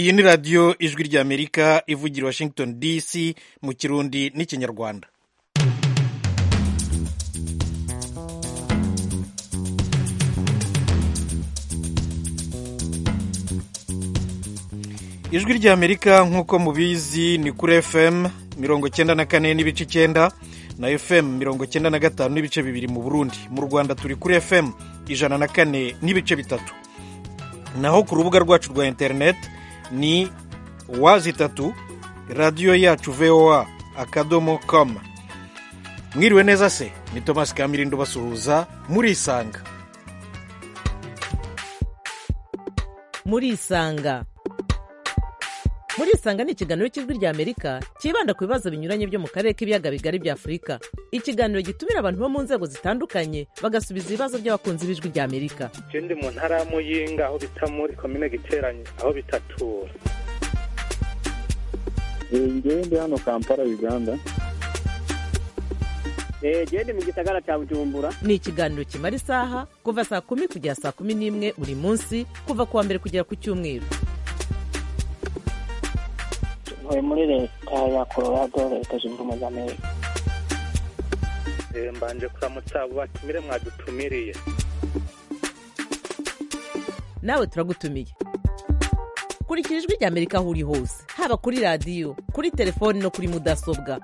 iyi ni radiyo ijwi ry'amerika ivugira washington dc mu kirundi n'ikinyarwanda ijwi ry'amerika nk'uko mubizi ni kuri fm mirongo icyenda na kane n'ibice icyenda na fm mirongo icyenda na gatanu n'ibice bibiri mu burundi mu rwanda turi kuri fm ijana na kane n'ibice bitatu naho ku rubuga rwacu rwa interineti ni wazi itatu radiyo yacu voa akadomo koma mwiriwe neza se ni tomasi kamirindo basuhuza murisanga murisanga murisanga ni ikiganiro cy'ijwi ry'amerika cyibanda ku bibazo binyuranye byo mu karere k'ibiyaga bigari bya afurika ikiganiro gitumira abantu bo mu nzego zitandukanye bagasubiza ibibazo by'abakunzi b'ijwi ry'amerika ndi mu ntara ya muyinga aho bita muri komine giteranye aho bitatura ngewe ndi hano kampala uganda ndi mu gisagara cya bujumbura ni ikiganiro kimara isaha kuva saa kumi kugera saa kumi n'imwe buri munsi kuva ku wa mbere kugera ku cyumweru ntuye muri leta ya colorado leta zunze ubumwe za amerika mbanje kuramutsa abo batumire mwadutumiriye nawe turagutumiye kurikira ijwi ry'amerika aho uri hose haba kuri radiyo kuri telefoni no kuri mudasobwa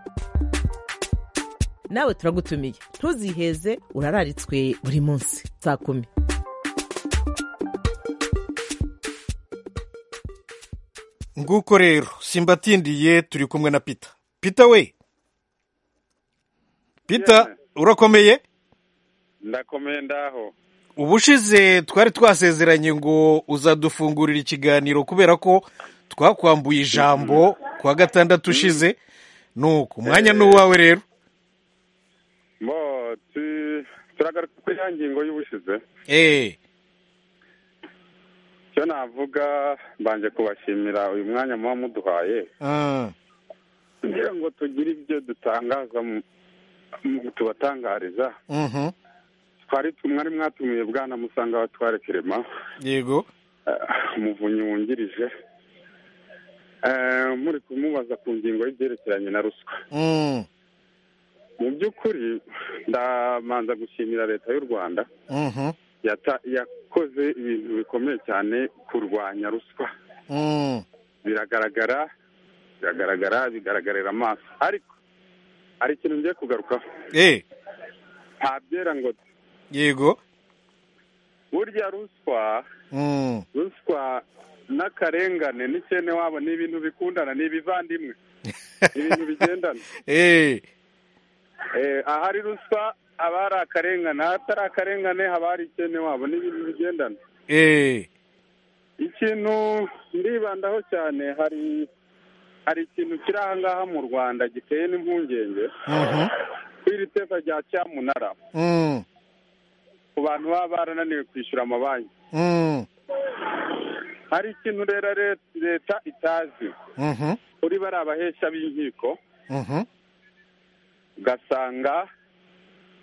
nawe turagutumiye ntuziheze urararitswe buri munsi saa kumi nguko rero simbatindiye turi kumwe na pita pita we pita urakomeye ndakomeye ndaho ubushize twari twasezeranye ngo uzadufungurira ikiganiro kubera ko twakwambuye ijambo ku wa gatandatu ushize nuko umwanya ni uwawe rero bo tu- turagaruka kuri ya ngingo y'ubushize eee icyo navuga mbanje kubashimira uyu mwanya muba muduhaye kugira ngo tugire ibyo dutangaza mu- mu- tubatangariza twari mwari mwatumiye bwana musanga batware kirema yego umuvunyi wungirije Eh, muri kumubaza ku ngingo y'ibyerekeranye na ruswa Mm, mu by'ukuri ndamanza gushimira leta y'u rwanda mhm, yata- yakoze ibintu bikomeye cyane kurwanya ruswa mm, biragaragara biragaragara bigaragarira amaso ariko hari ikintu ngiye kugarukaho eh, nta byera ngo de. yego burya ruswa Mm, ruswa n'akarengane n'ikene wabo ni ibintu bikundana ni ibivandimwe ni ibintu bigendana eh, Eh, ahari ruswa haba hari akarengane ahatari akarengane haba hari ikene wabo ni ibintu bigendana eh, ikintu ndibandaho cyane hari hari ikintu kiri aha ngaha mu rwanda giteye n'impungenge mhm, kuri iri teka rya cyamunara mm, ku bantu baba barananiwe kwishyura amabanki mm, hari ikintu rero re- leta itazi mhm, kuri bari abahesha b'inkiko mhm, ugasanga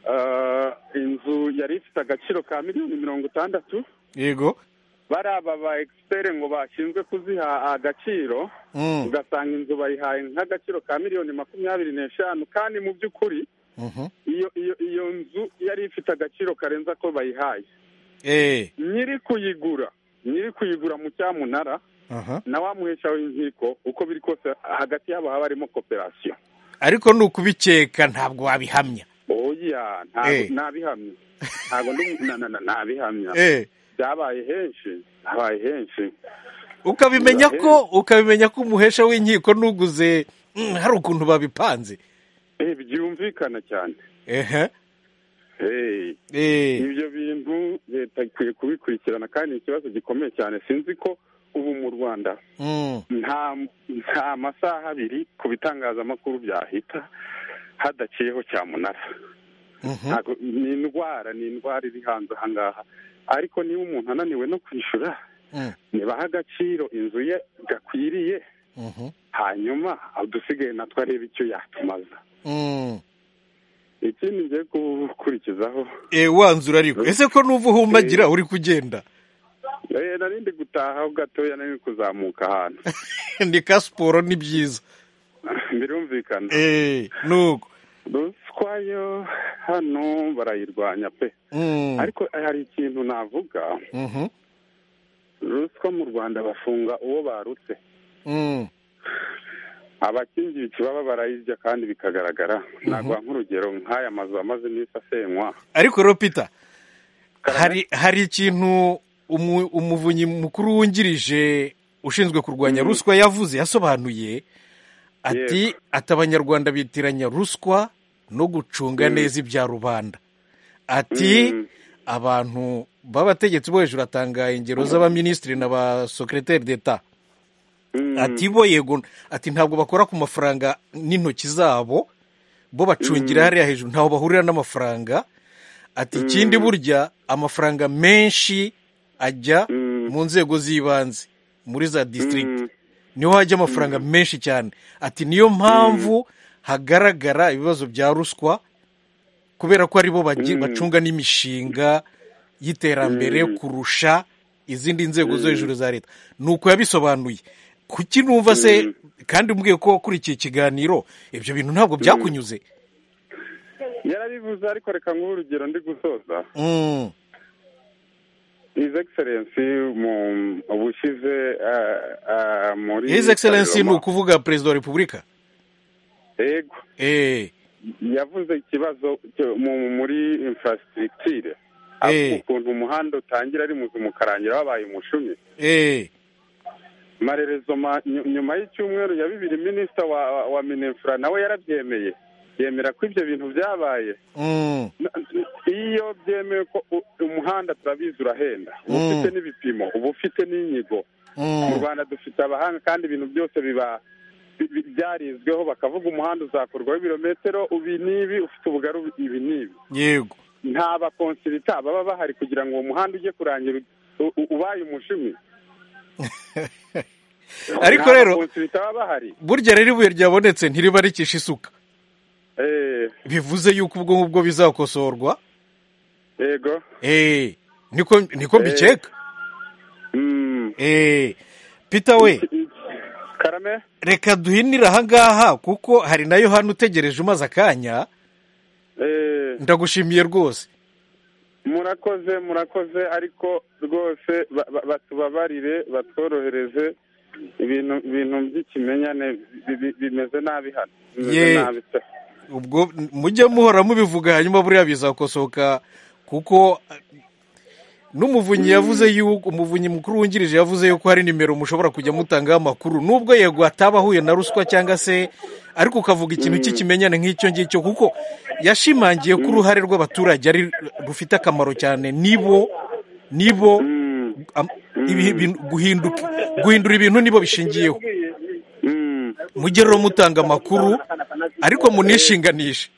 eh, inzu yari ifite agaciro ka miliyoni mirongo itandatu yego bari aba ba egisiperi ngo bashinzwe kuziha agaciro Mm, ugasanga inzu bayihaye nk'agaciro ka miliyoni makumyabiri n'eshanu kandi mu by'ukuri mhm, iyo iyo iyo nzu yari ifite agaciro karenze ako bayihaye eh, nyiri kuyigura nyiri kuyigura mu cyamunara aha. na wa muhesha w'inkiko uko biri kose hagati yabo haba harimo koperasiyo ariko ni ukubikeka ntabwo wabihamya oya ntabwo Eh. nabihamya ntabwo ndi- na- na- na- nabihamya eh, byabaye henshi byabaye henshi ukabimenya Eh. ko ukabimenya ko umuhesha w'inkiko nuguze mm, hari ukuntu babipanze Eh, byumvikana cyane ehe Eh, eh, ibyo bintu leta ikwiye kubikurikirana kandi ni ikibazo gikomeye cyane sinzi ko ubu mu rwanda mm, nta nta masaha abiri ku bitangazamakuru byahita hadaciyeho cyamunara mhm, ntabwo ni indwara ni indwara iri hanze aha ngaha ariko niba umuntu ananiwe no kwishyura mm, ntibaha agaciro inzu ye gakwiriye mhm, hanyuma udusigaye natwe arebe icyo yatumaza mm. ikindi ngiye gukurikizaho Eh, wanzura ariko ese ko n'uva uhumagira uri kugenda narindi gutaha aho gatoya nari kuzamuka ahantu ni ka siporo ni byiza birumvikana eee nuko ruswa yo hano barayirwanya pe ariko hari ikintu navuga ruswa mu rwanda bafunga uwo barutse abakingira ikibaba barayirya kandi bikagaragara ntabwo nk'urugero nk'aya mazu amaze iminsi asenywa ariko rero pita hari hari ikintu umuvunyi mukuru wungirije ushinzwe kurwanya ruswa yavuze yasobanuye ati ati abanyarwanda bitiranya ruswa no gucunga neza ibya rubanda ati abantu b'abategetsi bo hejuru atangaye ingero z'abaminisitiri na ba sokereteri d'eta ati bo yego ati ntabwo bakora ku mafaranga n'intoki zabo bo bacungira hariya hejuru ntaho bahurira n'amafaranga ati ikindi burya amafaranga menshi ajya mu nzego z'ibanze muri za disitirigiti niho hajya amafaranga menshi cyane ati niyo mpamvu hagaragara ibibazo bya ruswa kubera ko aribo bacunga n'imishinga y'iterambere kurusha izindi nzego zo hejuru za leta ni uko yabisobanuye kuki numva se kandi umbwiye ko wakurikiye ikiganiro ibyo bintu ntabwo byakunyuze yarabivuze ariko reka nk'uru urugero ndi gusoza hizi egiserensi ubushize muri hizi egiserensi ni ukuvuga perezida wa repubulika yego yavuze ikibazo muri infrastructure ukuntu umuhanda utangira ari muzima ukarangira wabaye umushumi marerezoma nyuma y'icyumweru ya bibiri minisita wa wa minefura nawe yarabyemeye yemera ko ibyo bintu byabaye iyo byemeye ko umuhanda turabizi urahenda uba ufite n'ibipimo uba ufite n'inyigo mu rwanda dufite abahanga kandi ibintu byose biba byarizweho bakavuga umuhanda uzakorwaho ibirometero ubi n'ibi ufite ubugari ibi n'ibi yego nta bakonsirita baba bahari kugira ngo uwo muhanda ujye kurangira ubaye umushumi ariko rero burya rero ibuye ryabonetse ntiriba rikisha isuka bivuze yuko ubwo ngubwo bizakosorwa yego niko mbikeka pita we reka duhinire ahangaha kuko hari nayo hano utegereje umaze akanya ndagushimiye rwose murakoze murakoze ariko rwose batubabarire batworohereze ibintu by'ikimenyane bimeze nabi hano ubwo mujye muhora mubivuga hanyuma buriya bizakosoka kuko n'umuvunyi yavuze yuko umuvunyi mukuru wungirije yavuze yuko hari nimero mushobora kujya mutangaho amakuru nubwo yego ataba ahuye na ruswa cyangwa se ariko ukavuga ikintu cy'ikimenyane nk'icyo ngicyo kuko yashimangiye ko uruhare rw'abaturage ari rufite akamaro cyane nibo nibo guhindura ibintu nibo bishingiyeho mujye rero mutanga amakuru ariko munishinganishe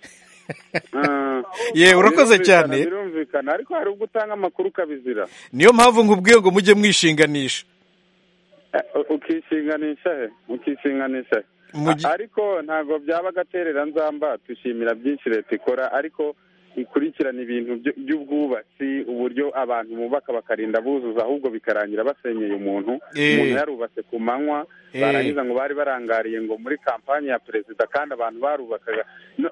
yewe urakoze cyane birumvikana ariko hari ubwo utanga amakuru ukabizira niyo mpamvu nkubwiye ngo mujye mwishinganisha ukishinganisha he ukishinganisha he ariko ntabwo byaba agaterera nzamba dushimira byinshi leta ikora ariko ikurikirana ibintu by'ubwubatsi uburyo abantu bubaka bakarinda buzuza ahubwo bikarangira basenyeye umuntu umuntu yarubatse ku manywa barangiza ngo bari barangariye ngo muri kampani ya perezida kandi abantu barubakaga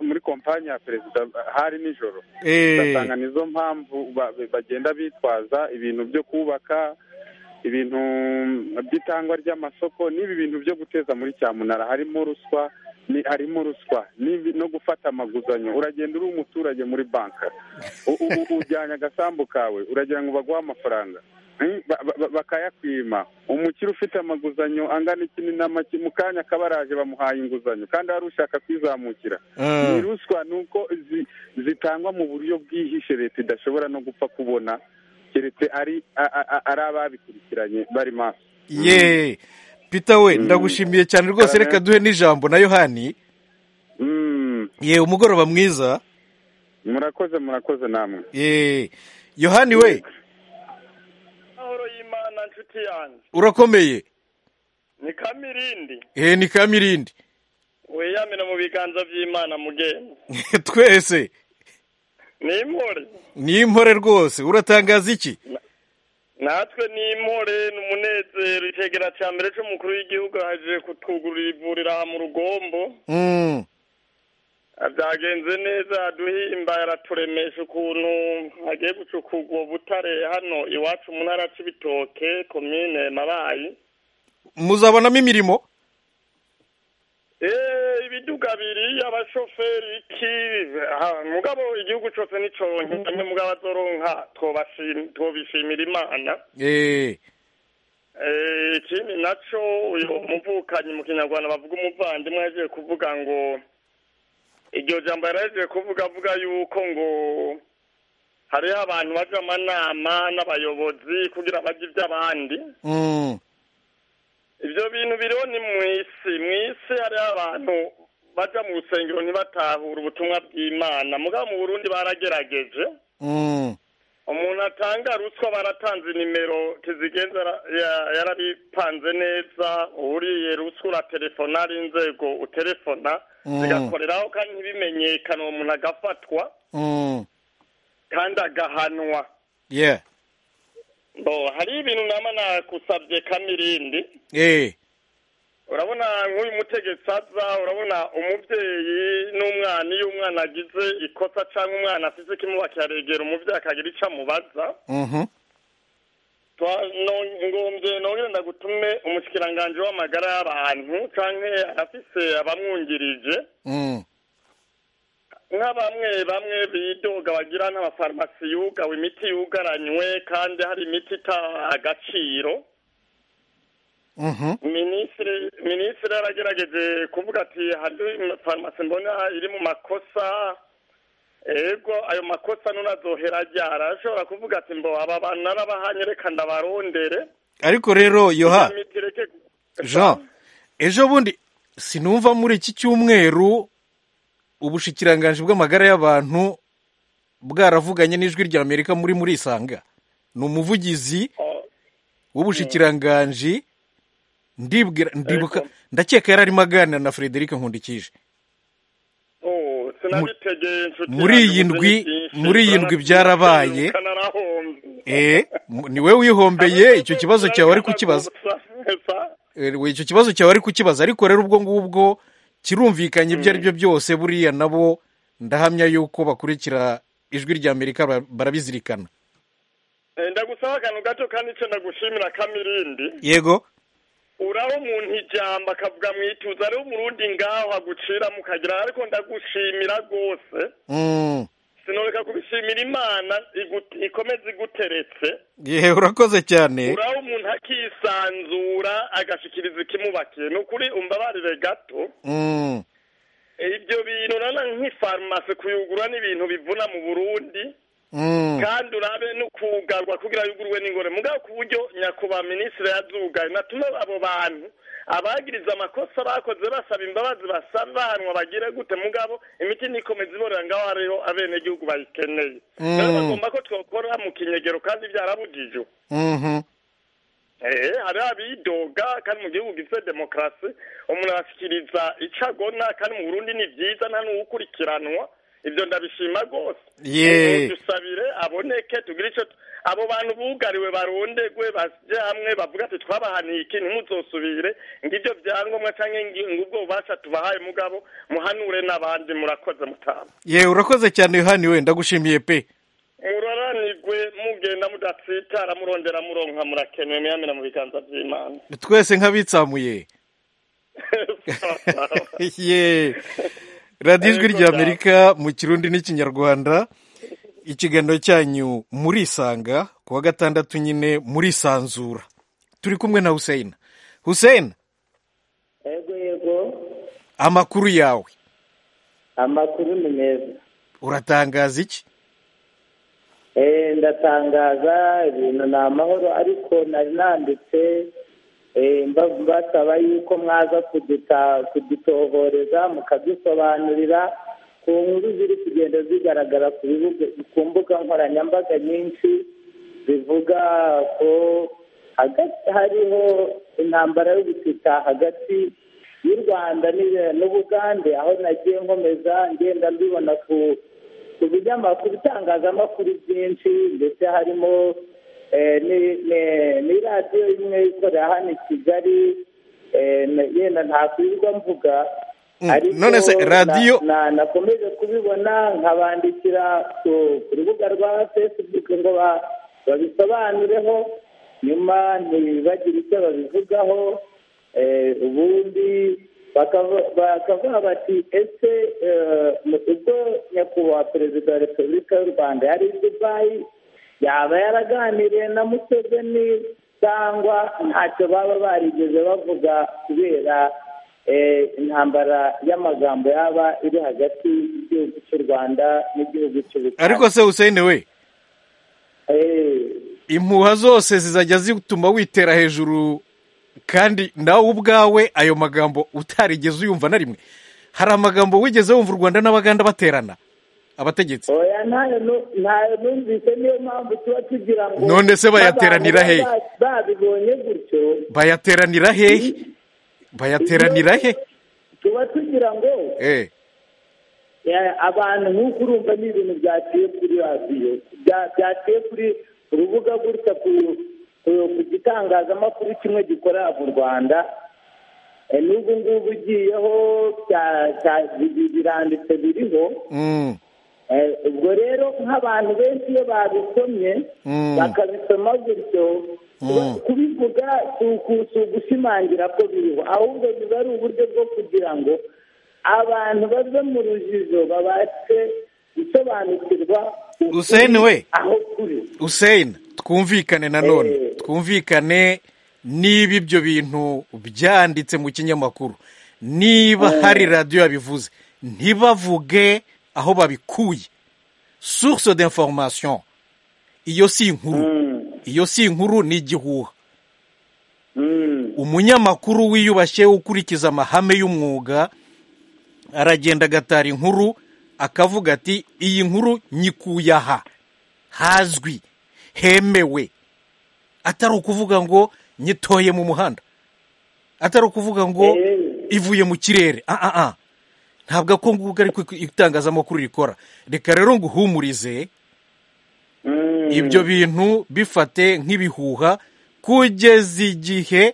muri kompani ya perezida hari nijoro ugasanga nizo mpamvu bagenda bitwaza ibintu byo kubaka ibintu by'itangwa ry'amasoko n'ibi bintu byo guteza muri cyamunara harimo ruswa harimo ruswa no gufata amaguzanyo uragenda uri umuturage muri banka ujyanye agasambu kawe uragira ngo baguhe amafaranga bakayakwima umukire ufite amaguzanyo angana iki na make mu kanya akabaraje bamuhaye inguzanyo kandi wari ushaka kwizamukira ni ruswa ni uko zitangwa mu buryo bwihishe leta idashobora no gupfa kubona keretse ari ababikurikiranye bari maso ye pita we ndagushimiye cyane rwose reka duhe n'ijambo na yohani ye umugoroba mwiza murakoze murakoze namwe ye yohani we amahoro y'imana nshuti yanjye urakomeye ni kamirindi ye ni kamirindi wiyamira mu biganza by'imana mugenzi twese ni impore ni impore rwose uratangaza iki natwe ni impore ni umunezero icegera cya mbere c'umukuru w'igihugu aje kutwugurura ivuriro aha mu rugombo Mm. byagenze neza aduhimba araturemesha ukuntu hagiye gucukurwa ubwo butare hano iwacu mu ntara c'ibitoke komine mabayi muzabonamo imirimo Eh, ibiduga biri abashoferi iki ah, mugabo igihugu cyose nicoronke amwe mugabo azoronka tobashim- tobishimira imana Eh, Eh, ikindi naco uyu muvukanyi mu kinyarwanda bavuga umuvandimwe yagiye kuvuga ngo iryo jambo yaraje kuvuga avuga yuko ngo hariho abantu baja amanama n'abayobozi kugira bajye ivy'abandi mm. ivyo bintu biriho ni mw'isi mw'isi hariho abantu baja mu rusengero ntibatahura ubutumwa bw'imana mugabo mu burundi baragerageje Mm. umuntu atanga ruswa baratanze nimero kizigenza ara- ya- yarabipanze neza uriye ruswa uraterefona ari inzego uterefona Mm. zigakoreraho kandi ntibimenyekana uwo muntu agafatwa Mm. kandi agahanwa yeah bo hariho ibintu nama nakusabye kamirindi Eh, urabona nk'uyu mutegetsi aza urabona umubyeyi n'umwana iyo umwana agize ikosa cyangwa umwana afite ikimubakira regera umubyeyi akagira icyo amubaza mhm. Twa- no- ngombye nongere ndagutume umushikiranganji w'amagara y'abantu canke afise abamwungirije Mm. nka bamwe bamwe bidoga bagira n'amafarumasi yugawe imiti yugaranywe kandi hari imiti ita agaciro Mhm. minisitiri minisitiri yaragerageje kuvuga ati hari farumasi mbona iri mu makosa ego ayo makosa none azohera aryara ashobora kuvuga ati mbo aba bantu narabahanye reka ndabarondere ariko rero yoha Imiti ireke- jean ejo bundi sinumva muri iki cyumweru ubushikiranganji bw'amagara y'abantu bwaravuganye n'ijwi rya amerika muri muri isanga ni umuvugizi Oh, w'ubushikiranganji ndibwira ndibuka ndakeka yari arimo aganira na frederic nkundikije oh, sinabitegeye inshuti muri yanjye, iyi ndwi- muzi ni byinshi, muri iyi ndwi byarabaye. uranabyuka narahombye. eh mu- ni wowe wihombeye icyo kibazo cyawe wari kukibaza Gusa- Eh, we, icyo kibazo cyawe ari kukibaza ariko rero ubwo ngubwo kirumvikanye ibyo ari byo byose buriya nabo ndahamya yuko bakurikira ijwi rya amerika ba- barabizirikana Eh, ndagusaba akantu gato kandi icyo ndagushimira kamirindi yego uraho umuntu ijambo akavuga mu ituze ariho umurundi ngaho aguciramo ukagira ariko ndagushimira rwose Mm. sinoreka kubishimira imana igu- ikomeze iguteretse yewe urakoze cyane uraho umuntu akisanzura agashikiriza ikimubakiye ni ukuri umbabarire gato Mm. ibyo bintu urabona nk'ifarumasi kuyugura ni ibintu bivuna mu burundi Mm. kandi urabe no kugarwa kugira yugurwe n'ingore mugabo ku buryo nyakubahwa minisitiri yazugaye natume abo bantu abagiriza amakosa bakoze basaba imbabazi basaba bahanwa bagire gute mugabo imiti nikomeza iborera ngaho hariho abenegihugu bayikeneye Mm. rero bagomba ko twakora mu kinyegero kandi byarabujijwe Mhm. Eh, hari abidoga kandi mu gihugu gifite demokarasi umuntu arashyikiriza icyo agona kandi mu Burundi ni byiza nta n'uwukurikiranwa ibyo ndabishima rwose Yee. Eh, dusabire aboneke tugire icyo tu- abo bantu bugariwe barondegwe baje hamwe bavuga ati twabahaniye iki ntimuzosubire ngibyo byangombwa cyangwa ngi- ngubwo bubasha tubahaye mugabo muhanure n'abandi murakoze mutama yewe urakoze cyane yohani we ndagushimiye pe muraranigwe mugenda mudatsitara murondera muronka murakenewe muyamira mu biganza by'imana twese nk'abitsamuye ye radiyo ijwi rya amerika mu kirundi n'ikinyarwanda ikiganiro cyanyu murisanga ku wa gatandatu nyine murisanzura turi kumwe na huseyina huseyina yego yego amakuru yawe amakuru ni meza uratangaza iki Eh, ndatangaza ibintu ni amahoro ariko nari nanditse eh, mba- mbasaba yuko mwaza kuduta- kudutohoreza mukadusobanurira ku nkuru ziri kugenda zigaragara ku bibuga ku mbuga nkoranyambaga nyinshi zivuga ko hagati hariho intambara y'ubutita hagati y'u rwanda n'i- n'ubugande aho nagiye nkomeza ngenda mbibona ku ku binyamakuru itangazamakuru byinshi ndetse harimo ni radiyo imwe ikorera hano i kigali yenda nta kwirirwa mvuga none se radiyo na- nakomeje kubibona nkabandikira ku ku rubuga rwa facebook ngo ba- babisobanureho nyuma ntibagire icyo babivugaho eh, ubundi bakavu- bakavuga bati ese eh, ubwo nyakubahwa perezida wa repubulika y'u rwanda yari i dubayi yaba yaraganiriye na museveni cyangwa ntacyo baba barigeze bavuga kubera eh, intambara y'amagambo yaba iri hagati y'igihugu cy'u rwanda n'igihugu cy'ubutasi ariko se usene we impuha zose zizajya zituma witera hejuru kandi nawe ubwawe ayo magambo utarigeze uyumva na rimwe hari amagambo wigeze wumva u rwanda n'abaganda baterana abategetsi oya ntayo nu- ntayo numvise niyo mpamvu tuba tugira ngo None se bayateranira n'abantu hehe? baba babibonye gutyo bayateranira hehe bayateranira he tuba tugira ngo eh eh, abantu nk'uko urumva ni ibintu byaciye kuri radiyo bya- byaciye kuri urubuga gutya ku ku- ku gitangazamakuru kimwe gikorera mu rwanda Eh, n'ubu ngubu ugiyeho bya- bya- bi- biranditse biriho mm, Eh, ubwo rero nk'abantu benshi iyo babisomye Mm. bakabisoma gutyo Mm. kubivuga si uku- si ugushimangira ko biriho ahubwo biba ari uburyo bwo kugira ngo abantu bave mu rujijo babashe gusobanukirwa ukuri Hussein we. aho kuri usene twumvikane nanone Eh. twumvikane niba ibyo bintu byanditse mu kinyamakuru niba hari radiyo yabivuze ntibavuge aho babikuye source d'information iyo si inkuru iyo si inkuru ni igihuha umunyamakuru wiyubashye ukurikiza amahame y'umwuga aragenda agatara inkuru akavuga ati iyi nkuru nyikuye aha hazwi hemewe atari ukuvuga ngo nyitoye mu muhanda atari ukuvuga ngo ivuye mu kirere ah ah ah ntabwo ako nguko ariko itangazamakuru rikora reka rero nguhumurize ibyo bintu bifate nk'ibihuha kugeza igihe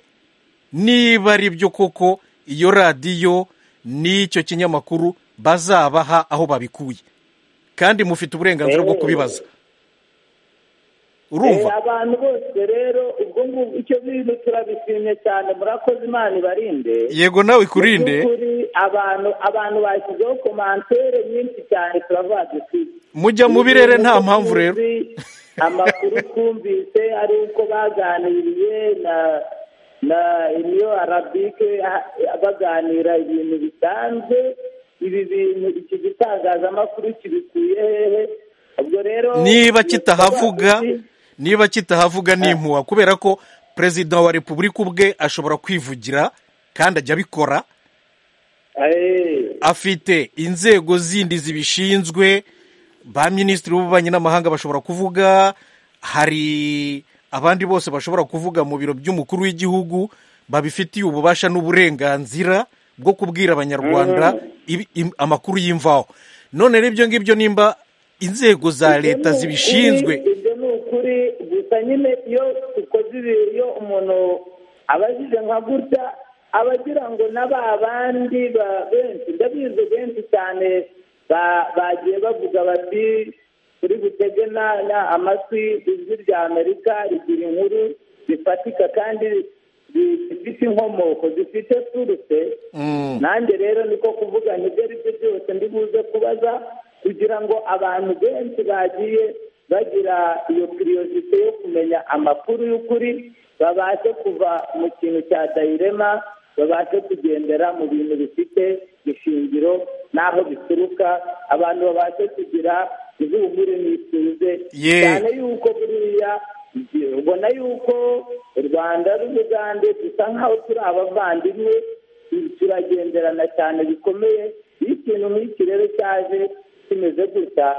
niba ari byo koko iyo radiyo n'icyo kinyamakuru bazabaha aho babikuye kandi mufite uburenganzira bwo kubibaza urumva Eh, abantu bose rero ubwo ngubwo icyo bintu turabishimye cyane murakoze imana ibarinde yego nawe ikurinde Mu by'ukuri abantu abantu bashyizeho komantere nyinshi cyane turavuga duti mujya mu birere nta mpamvu rero amakuru twumvise ari uko baganiriye na na iniyo arabike ah, baganira ibintu bisanzwe ibi bintu iki gitangazamakuru kibikuye hehe ubwo rero niba kitahavuga turavuga duti, niba kitahavuga ni impuha kubera ko perezida wa repubulika ubwe ashobora kwivugira kandi ajya abikora eh, afite inzego zindi zibishinzwe ba minisitiri b'ububanyi n'amahanga bashobora kuvuga hari abandi bose bashobora kuvuga mu biro by'umukuru w'igihugu babifitiye ububasha n'uburenganzira bwo kubwira abanyarwanda ibi- im- amakuru y'imvaho none n'ibyo ngibyo nimba inzego za leta zibishinzwe ibyo ni ukuri gusa nyine iyo dukoze ibi iyo umuntu abajije nka gutya aba agira ngo na ba bandi ba- benshi ndabizi benshi cyane ba- bagiye bavuga bati turi butege na- na amatwi ijwi rya amerika rigira inkuru zifatika kandi zi- zifite inkomoko zifite suruse nanjye rero niko kuvuga nibyo ari byo byose ndi buze kubaza kugira ngo abantu benshi bagiye bagira iyo kiriyosite yo kumenya amakuru y'ukuri babashe kuva mu kintu cya dayirema babashe kugendera mu bintu bifite ishingiro n'aho bituruka abantu babashe kugira ihumure n'ituze Ye. cyane yuko buriya igihe ubona yuko u rwanda n'umugande dusa nk'aho turi abavandimwe turagenderana cyane bikomeye iyo ikintu nk'iki rero cyaje kimeze gutya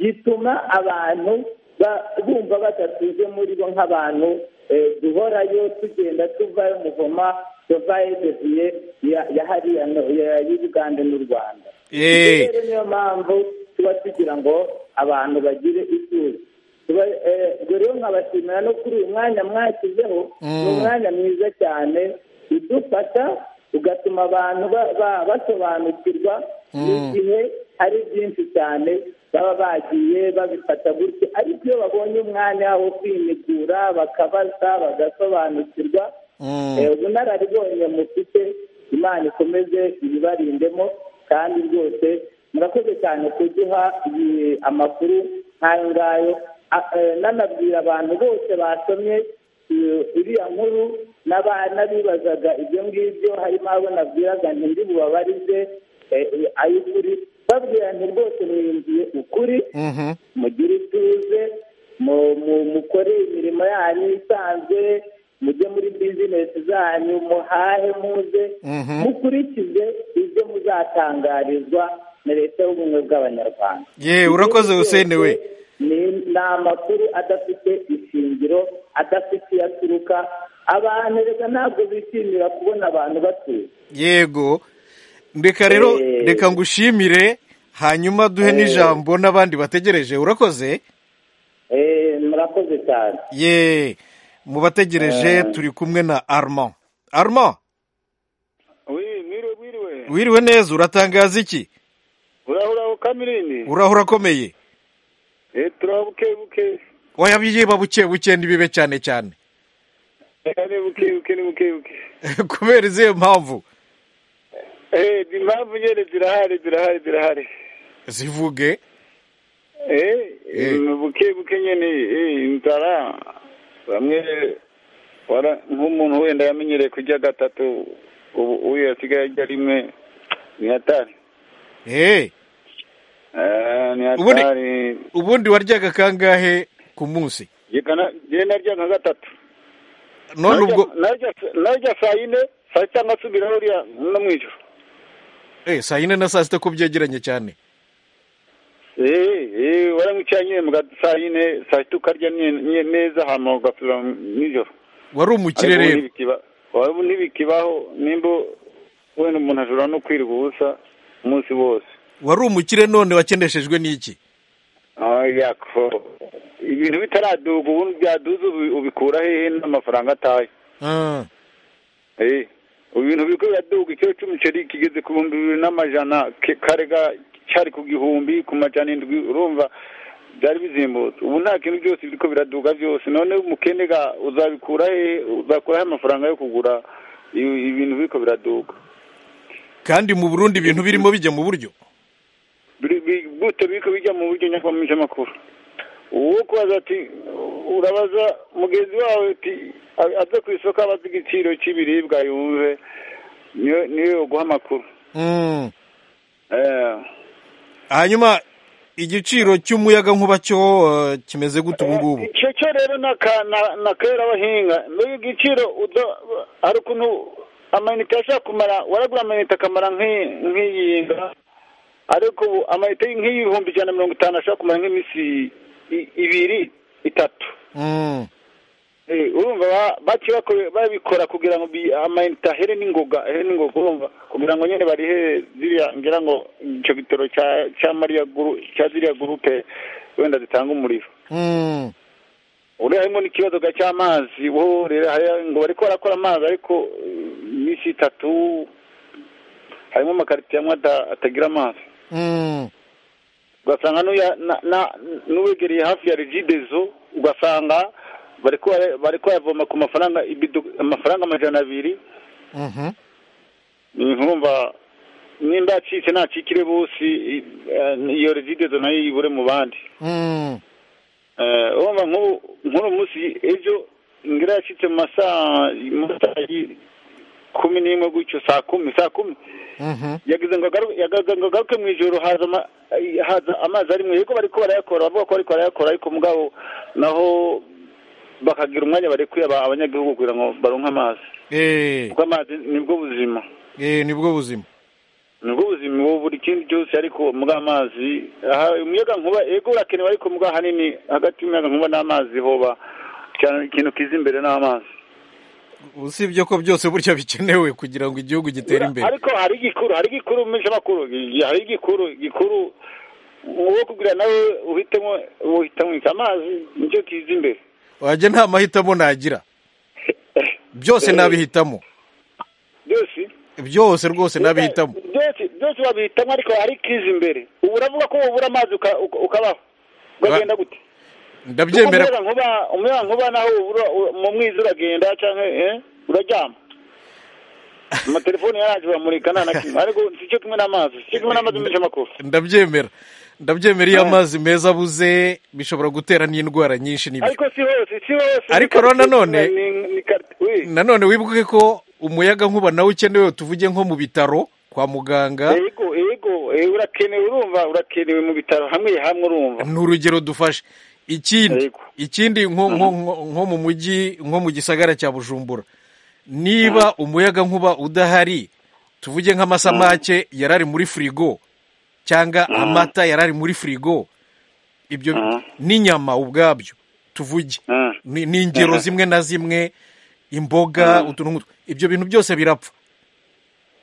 gituma abantu ba- bumva badatuze muri bo nk'abantu eh, duhorayo tugenda tuvayo muvoma tuvayo deviye ya ya hariya no- ya- y'ubugande n'u rwanda Eh. Ibyo rero niyo mpamvu tuba tugira ngo abantu bagire ituze Tuba- eh, ubwo rero nkabashimira no kuri uyu mwanya mwashyizeho ni umwanya mwiza cyane udufata ugatuma abantu ba- ba- basobanukirwa n'igihe ari byinshi cyane baba bagiye babifata gutya ariko iyo babonye umwanya wo kwimikura bakabaza bagasobanukirwa Eh, ubunararibonye mufite imana ikomeze ibibarindemo kandi rwose murakoze cyane kuduha iyi- amakuru nk'ayo ngayo A- eh, nanabwira abantu bose basomye iyo- iriya nkuru n'aba- n'abibazaga ibyo ngibyo harimo abo nabwiraga ntindi bubabarize eh, eh, ay'ukuri babwira nti rwose mwinjiye ukuri Mhm. mugire ituze mu- mu- mukore imirimo yanyu isanzwe mujye muri bizinesi zanyu muhahe muze Mhm. mukurikize ibyo muzatangarizwa na leta y'ubumwe bw'abanyarwanda ye urakoze Hussein we ni ni amakuru adafite ishingiro adafite iyo aturuka abantu reka ntabwo bishimira kubona abantu batuye yego reka rero Eh. reka ngushimire hanyuma duhe n'ijambo n'abandi bategereje urakoze Eh, murakoze cyane ye mu bategereje turi kumwe na Armand Armand wi mwiriwe mwiriwe wiriwe neza uratangaza iki urahura kamirini urahura akomeye eh turaho buke buke oya biyiba buke buke ntibibe cyane cyane Eh, ni buke buke ni buke buke kubera izihe mpamvu eh impamvu nyene zirahari zirahari zirahari zivuge eh Eh. ni buke buke nyene eh nzara bamwe wara nk'umuntu wenda yamenyereye kurya gatatu ubu uyu yasigaye arya rimwe ni hatari Eh, Eh, ni Ubundi- hatari ubundi waryaga kangahe ku munsi jye narya nka gatatu none Narya- ubwo narya narya saa yine saa sita nkasubiraho uriya no mu ijoro eh, saa yine na saa sita ko byegeranye cyane eee waramwicara nyine mu ga- saa yine saa sita ukarya nye- nye- neza hama ugasubira mu- nijoro wari umukire Ariko ubu rero ntibikiba- ubu ntibikibaho nimba wenda umuntu ashobora no kwirirwa ubusa umunsi wose wari umukire none wakeneshejwe n'iki Ah, yako ibintu bitaraduga ubundi byaduze ubi- ubikura hehe n'amafaranga ataye Ah, Eh, ubu bintu biriko biraduga ikiro c'umuceri kigeze ku bihumbi bibiri n'amajana ke- kare ga cari ku gihumbi ku majana indwi urumva byari bizimbutse ubu nta kintu byose biriko biraduga byose none umukene ga uzabikura hehe uzakuraho amafaranga yo kugura ibi- ibintu biriko biraduga kandi mu burundi ibintu birimo bijya mu buryo Biri- bi- gute biriko bijya mu buryo nyakamishamakuru uwo kubaza ati urabaza mugenzi wawe ati a- aze ku isoko abaza igiciro c'ibiribwa yumve niyo niyo yoguha amakuru Mm. Eh, hanyuma igiciro cy'umuyaga nkuba cyo eh, kimeze gute ubu ngubu icyo cyo rero ni aka- na- na kera abahinga n'uyu giciro udo- hari ukuntu amayinite ashobora kumara waragura amayinite akamara nk'i- nk'iyi nga ariko ubu amayinite nk'ibihumbi ijana na mirongo itanu ashobora kumara nk'iminsi i- ibiri itatu Mm. Eh, urumva ba- baciye bakore- babikora kugira ngo bi- amayinite ahere n'ingoga ahere n'ingoga urumva kugira ngo nyine barihe ziriya ngira ngo icyo gitoro cya cya mariya guru cya ziriya gurupe wenda zitanga umuriro Mm. uriya harimo n'ikibazo ga cy'amazi wowe rero hariya ngo bariko barakora amazi ariko eh, iminsi itatu harimo amakaritiye amwe ada- atagira amazi Mm. ugasanga n'uya- na- na- n'uwegereye hafi ya regidezo ugasanga bariko bara- bariko bayavoma ku mafaranga ibido amafaranga amajana abiri Mhm. nkumva nimba yacitse nacikire bose i- eh, iyo regidezo nayo yibure mu bandi Mm. Eh, urumva nk'ubu nk'uno munsi ejo ngira yashyitse mu masaa mu masaa y- kumi n'imwe gutyo saa kumi saa kumi Mhm. yagize ngo agaru- yagaze ngo agaruke mu ijoro haza ama- eh, haza amazi ari mu yego bariko barayakora bavuga ko bariko barayakora ariko mugabo naho bakagira umwanya barekuye aba- abanyagihugu kugira ngo baronke amazi Eh, kuko amazi nibwo buzima eh, nibwo buzima nibwo buzima ubu buri kindi cyose ariko mubwa amazi aha umuyaga nkuba ego urakenewe ariko mubwa ahanini hagati y'umuyaga nkuba n'amazi hoba cyane ikintu kiza imbere n'amazi usibye ko byose burya bikenewe kugira ngo igihugu gitere imbere ariko hari igikuru hari igikuru menshi makuru hari igikuru igikuru wowe kugira nawe uhitemo uhitemo iki amazi nicyo kiza imbere wajya nta mahitamo nagira byose nabihitamo byose byose rwose nabihitamo byose byose babihitamo ariko hari kizi imbere ubu uravuga ko wabura amazi uka- uka- ukabaho ukagenda gute ndabyemera Kuko umuyaga nkuba umuyaga nkuba naho ubura u- mu mwiza uragenda cyangwa eh, uraryama amatelefone yaraje bamurika nta na kimwe ariko si cyo kimwe n'amazi si cyo kimwe n'amazi menshi amakofi ndabyemera ndabyemera iyo amazi meza abuze bishobora gutera n'indwara nyinshi n'ibi ariko si hose si hose Ariko rero nanone- Ni- ni kar- oui. nanone wibuke ko umuyaga nkuba nawe ukenewe tuvuge nko mu bitaro kwa muganga yego yego eh, urakenewe urumva urakenewe mu bitaro hamwe hamwe urumva ni urugero dufashe ikindi Yego. ikindi nko nko- nko- nko mu mujyi nko mu gisagara cya bujumbura niba umuyaga nkuba udahari tuvuge nk'amasamake yari ari muri firigo cyangwa amata yari ari muri firigo ibyo n'inyama ubwabyo tuvuge ni ni ingero zimwe na zimwe imboga utuntu nk'utwo. ibyo bintu byose birapfa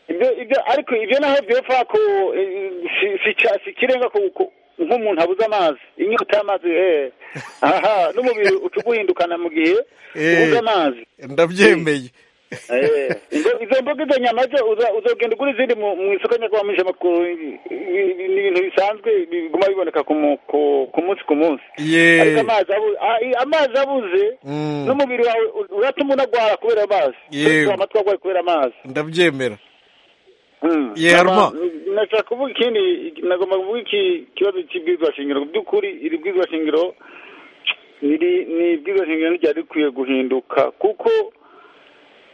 ibyo ibyo ariko ibyo naho byopfa ko eh, si si cya- si kirenga ko ko- nk'umuntu abuze amazi inyota y'amazi eh aha n'umubiri uca uguhindukana mu gihe Eh. ubuze amazi ndabyemeye Eh, izo- izo mboga izo nyama zo uza- uzogenda ugura izindi mu mu isoko nyakubahwa makuru ni ibintu bisanzwe biguma biboneka ku mu- ku- ku munsi ku munsi ariko yeee amazi abu- a- i- amazi abuze Mm. n'umubiri wawe u- uratuma unagwara kubera amazi Yewe. amatwi agwaye kubera amazi ndabyemera Mm. Ye, Haruma. nashaka kuvuga ikindi nagomba kuvuga iki kibazo cy'ibwizwa shingiro mu by'ukuri iri bwizwa shingiro niri ni ibwizwa shingiro ryari rikwiye guhinduka kuko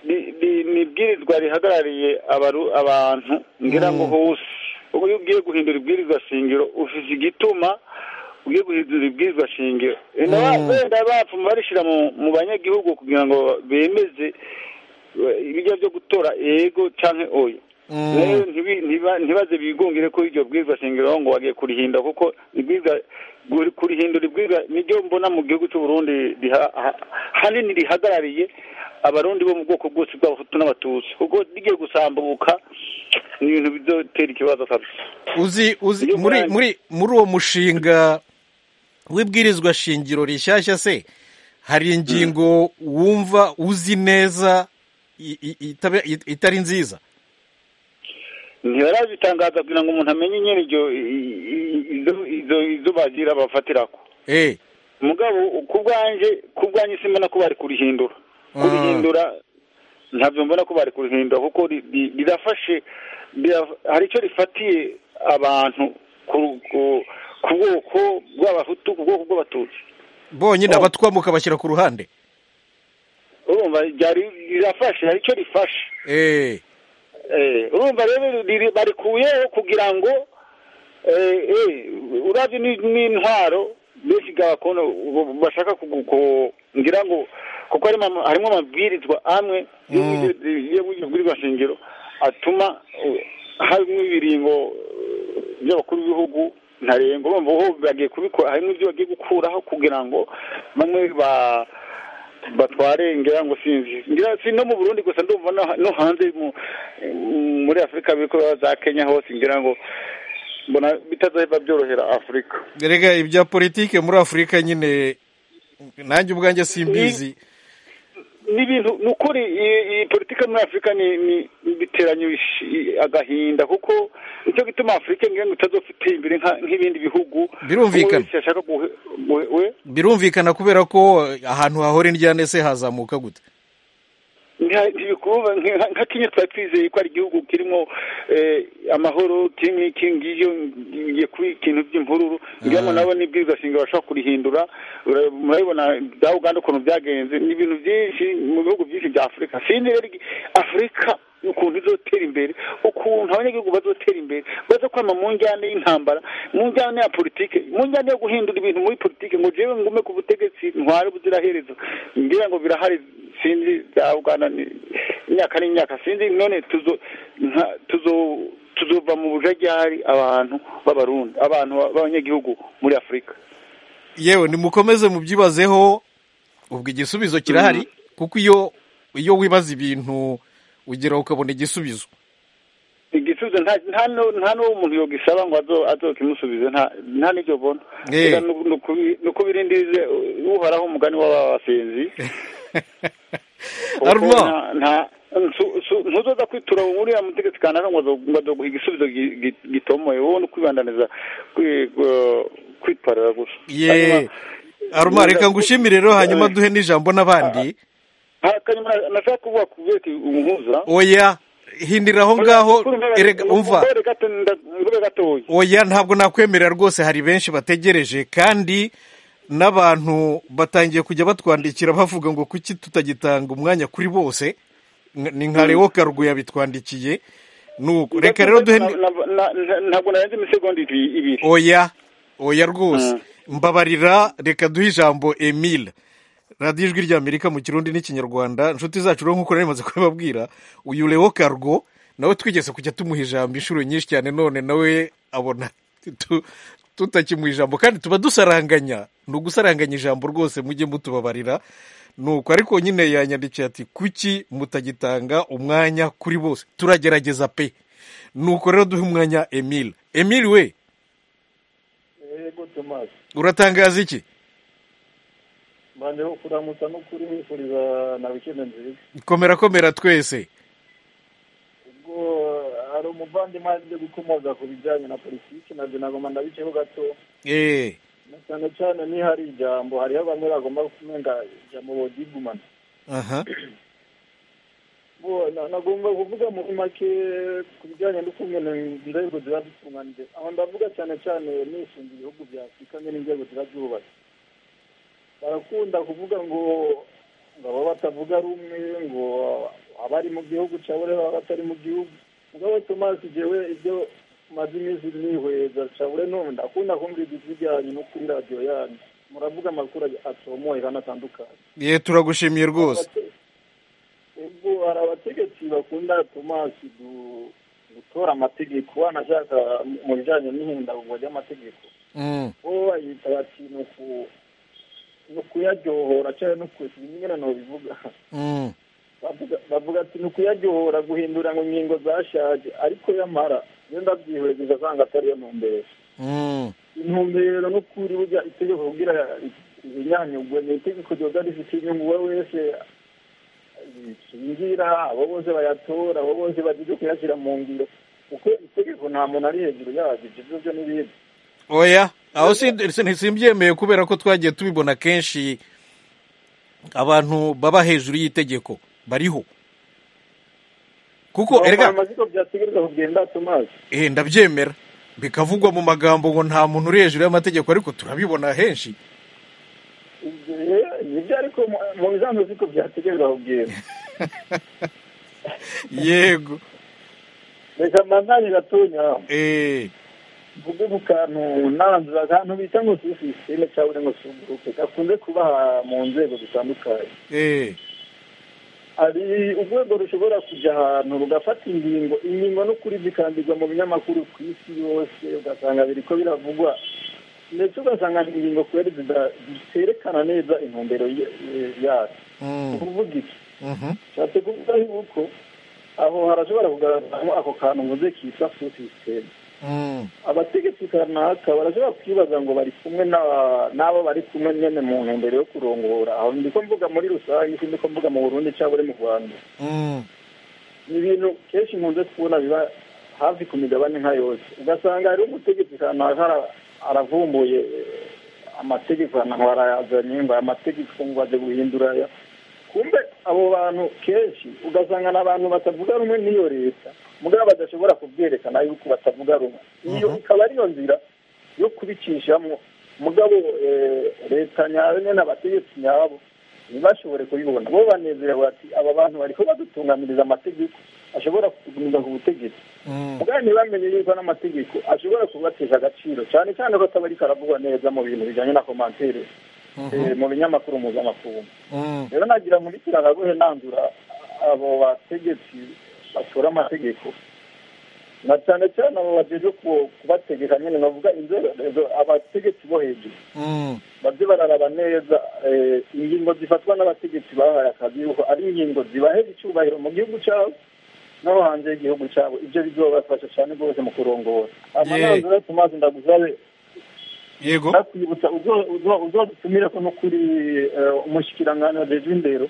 ni- ni ni ibwirizwa rihagarariye abaru abantu ngira ngo hose ubu iyo ugiye guhindura ibwirizwa shingiro ufite igituma ugiye guhindura ibwirizwa shingiro Wenda ba- Mm. wenda bapfuma barishyira mu- mu banyagihugu kugira ngo bemeze eh, ibijya byo gutora yego cyangwa oya Mm. rero ntibi- ntiba- ntibaze bigungire ko iryo bwirizwa shingiro ngo bagiye kurihinda kuko ibwirizwa guri- kurihindura ibwirizwa niryo mbona mu gihugu cy'u Burundi riha- ha- hanini rihagarariye abarundi bo mu bwoko bwose bw'abahutu n'abatutsi kuko rigiye gusambuka ni ibintu bizotera ikibazo kabisa uzi uzi Iyo muri mwana- muri muri uwo mushinga w'ibwirizwa shingiro rishyashya se hari ingingo wumva uzi neza i- i- itaba- it- itari nziza ntibarabitangaza kugira ngo umuntu amenye nyine iryo i- i- izo- izo- izo bagira bafatirako eh mugabo ku bwanjye ku bwanjye simbona ko bari kurihindura kurihindura ntabyo mbona ko bari kurihindura kuko ri- ri- rirafashe rira- hari icyo rifatiye abantu ku ku- ku bwoko bw'abahutu ku bwoko bw'abatutsi bonyine Oh. abatwa mukabashyira ku ruhande urumva ryari rirafashe hari icyo rifashe eh Eh, urumva rero riri- barikuyeho kugira ngo eh, eh, urabye ni- n'intwaro benshi gakondo bashaka kugu- ku- ngira ngo kuko harimo ama- harimo amabwirizwa amwe y'ubwirizwa shingiro atuma eh, harimo ibiringo eh, by'abakuru b'ibihugu ntarengwa urumva ho bagiye kubikora harimo ibyo bagiye gukuraho kugira ngo bamwe ba batware ngira ngo sinzi ngira si no mu Burundi gusa ndumva no- no hanze mu- muri Afurika biko za Kenya hose ngira ngo mbona bitazaheba byorohera Afurika rega ibya politike muri afurika nyine nanjye ubwanjye simbizi n'ibintu ni ukuri iyi- iyi politiki muri Afurika ni ni ni biteranye ish- i- agahinda kuko nicyo gituma Afurika ngira ngo itazofite imbere nka- nk'ibindi bihugu Birumvikana. Umuntu wese yashaka guhe- guhe- we birumvikana kubera ko ahantu hahora indyane se hazamuka gute Nka- ntibikuba nka nka kenya twari twizeye ko ari igihugu kirimo eh, amahoro kimwe kingiyo ngiye kuba ikintu by'imvururu ngira ngo nabo n'ibwirizwa shingiro bashobora kurihindura Ura- murabibona bya uganda ukuntu byagenze ni ibintu byinshi mu bihugu byinshi bya afurika sinzi rero igi- afurika ukuntu izotera imbere ukuntu abanyagihugu bazotera imbere baza kwama mu njyane y'intambara mu njyane ya politike mu njyane yo guhindura ibintu muri politike ngo jewe ngume ku butegetsi ntware ubuziraherezo ngira ngo birahari sinzi bya uganda ni imyaka n'imyaka sinzi none tuzo nka- tuzo tuzova mu bujagihari abantu b'abarundi abantu b'abanyagihugu muri afurika yewe nimukomeze mubyibazeho ubwo igisubizo kirahari kuko iyo iyo wibaza ibintu ugera ukabona igisubizo igisubizo nta n'uwo umuntu yogisaba ngo azokimusubize nta n'ibyo abona ni ukubirindirize uhoraho umugani w'abasenzi ntuzoza kwitura uriya mutegetsi kanaka ngo azoguha igisubizo gitomoye wowe ni ukwibandaniza kwitwarira gusa aruma reka ngushimire rero hanyuma duhe n'ijambo n'abandi hanyuma nashaka kuvuga ku bwete umuhuza oya hindira aho ngaho umva oya ntabwo nakwemerera rwose hari benshi bategereje kandi n'abantu batangiye kujya batwandikira bavuga ngo kuki tutagitanga umwanya kuri bose ni nka rewo karuguya bitwandikiye reka rero duhe ntabwo narenze imisegonda ibiri oya oya rwose mbabarira reka duhe ijambo emile radiyo ijwi ry'amerika mu kirundi n'ikinyarwanda inshuti zacu rero nk'uko rimaze kubibabwira uyu rewo karugo nawe twigeze kujya tumuha ijambo inshuro nyinshi cyane none nawe abona tutakimuha ijambo kandi tuba dusaranganya ni ugusaranganya ijambo rwose mujye mutubabarira nuko ariko nyine yanyandikiye ati kuki mutagitanga umwanya kuri bose turagerageza pe nuko rero duhe umwanya emile emile we uratangaza iki bandeho kuramutsa no kuri mwifuriza na wikende nziza komera komera twese ubwo hari umuvandimwe aje gukomoza ku bijyanye na politiki nabyo nagomba ndabiceho gato eee cyane cyane niyo hari ijambo hariho bamwe bagomba kumenga ijambo bodigumana aha nagomba kuvuga muri make ku bijyanye n'ukuntu inzego ziba zitunganije aho ndavuga cyane cyane nishinga ibihugu bya afurika nyine inzego ziba zubatse barakunda kuvuga ngo ngo abo batavuga rumwe ngo abari mu gihugu cyabo baba batari mu gihugu mugabo tomasi jewe ibyo maze iminsi nihweza cyabure none ndakunda kumva ibyo byanyu no kuri radiyo yanyu muravuga amakuru atomoye kandi atandukanye ye turagushimiye rwose ubwo hari abategetsi bakunda tomasi gutora amategeko wanashaka mu bijyanye n'ihindagurwa ry'amategeko bo bayita bati ni uku ni ukuyaryohora cyangwa ni ukuyasiga inyurano bivuga bavuga ati ni ukuyaryohora guhindura ngo inkingo zashaje ariko yamara yenda byihweje asanga atari yo ntumbero intumbero no kuri burya itegeko kugira ibinyanyugwe ni itegeko ryiza rifite inyungu uwo wese rishingira abo bose bayatora abo bose bagize kuyashyira mu ngiro kuko itegeko nta muntu ari hejuru yaryo ibyo byo n'ibindi oya aho ntisimbyemeye kubera ko twagiye tubibona kenshi abantu baba hejuru y'itegeko bariho kuko erega ndabyemera bikavugwa mu magambo ngo nta muntu uri hejuru y'amategeko ariko turabibona henshi nibyo ariko mu bisanzwe siko byategereza kubwira yego reka mbanzanye gatonya eee ubwo mu kantu nanzura akantu bita ngo si sisiteme cyangwa ngo si uburuke gakunze kuba mu nzego zitandukanye hari urwego rushobora kujya ahantu rugafata ingingo ingingo n'ukuri zikandizwa mu binyamakuru ku isi yose ugasanga biri ko biravugwa ndetse ugasanga ingingo kubera ziterekana neza intumbero yazo kuvuga iki nshatse kuvuga yuko aho harashobora kugaragaramo ako kantu mvuze kitwa si sisiteme abategetsi kanaka barashobora kwibaza ngo bari kumwe n'abo bari kumwe nyine mu ntumbero yo kurongora aho ndiko mvuga muri rusange si ndiko mvuga mu burundi cyangwa uri mu rwanda ni ibintu kenshi nkunze kubona biba hafi ku migabane nka yose ugasanga hariho umutegetsi kanaka aravumbuye amategeko ahantu barayazanye ngo aya mategeko ngo aje guhindura aya kumbe abo bantu kenshi ugasanga ni abantu batavuga rumwe n'iyo leta mugabo badashobora kubyerekana yuko batavuga rumwe iyo ikaba ariyo nzira yo kubicishamo mugabo leta nyayo nyine abategetsi nyabo ntibashobore kubibona bo banezerewe bati aba bantu bari ko badutunganiriza amategeko ashobora kugumiza ku butegetsi mugabo ntibamenye yuko n'amategeko ashobora kubatesha agaciro cyane cyane ko ataba ariko aravugwa neza mu bintu bijyanye na komantere mu binyamakuru mpuzamakungu rero nagira ngo nkurikirane nanzura abo bategetsi basura amategeko na cyane cyane abo bageze kubategeka nyine bavuga inzego abategetsi bo hejuru bajye bararaba neza ingingo zifatwa n'abategetsi bahaye akazi yuko ari ingingo zibaha icyubahiro mu gihugu cyabo no hanze y'igihugu cyabo ibyo bizobafasha cyane rwose mu kurongora amanazura tumazi ndaguzabe yego nakwibutsa uzodutumire ko no kuri umushyikirangano rejo indero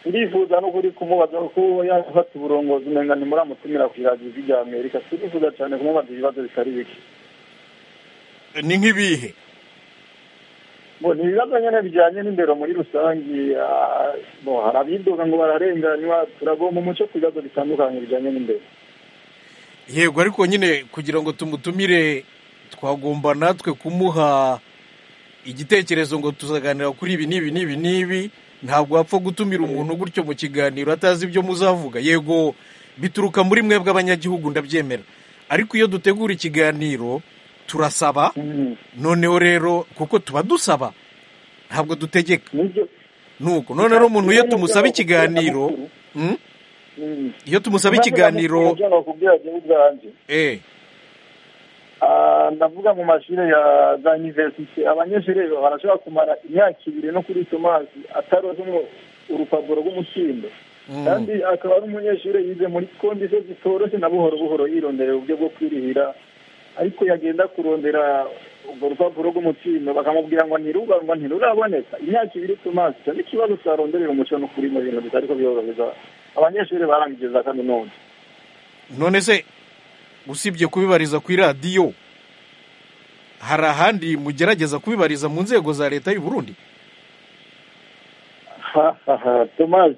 turifuza no kuri kumubaza ko yafata uburongozi umenga nimuramutumira ku iradio rya amerika turifuza cyane kumubaza ibibazo bitari bike ni nk'ibihe bo ni ibibazo nyine bijyanye n'indero muri rusange hari abidoga ngo bararenganywa turagomba umuco ku bibazo bitandukanye bijyanye n'indero yego ariko nyine kugira ngo tumutumire twagomba natwe kumuha igitekerezo ngo tuzaganira kuri ibi n'ibi n'ibi n'ibi ntabwo wapfa gutumira umuntu gutyo mu kiganiro atazi ibyo muzavuga yego bituruka muri mwebwe abanyagihugu ndabyemera ariko iyo dutegura ikiganiro turasaba noneho rero kuko tuba dusaba ntabwo dutegeka nuko none rero umuntu iyo tumusaba ikiganiro iyo tumusaba ikiganiro eee ndavuga mu mashuri ya za iniverisite abanyeshuri barashobora kumara imyaka ibiri no kuri tomasi ataroze urupapuro rw'umukindo kandi akaba ari umunyeshuri yize muri kondisiyo zitoroshye na buhoro buhoro yirondera uburyo bwo kwirihira ariko yagenda kurondera urwo rupapuro rw'umukindo bakamubwira ngo ntirugangwa ntiruraboneka imyaka ibiri tomasi icyo ni ikibazo cyaronderera umuco no kuri mu bintu bitari kubyorohereza abanyeshuri barangije za kaminuza none se usibye kubibariza ku iradiyo hari ahandi mugerageza kubibariza mu nzego za leta y'u Burundi tomazi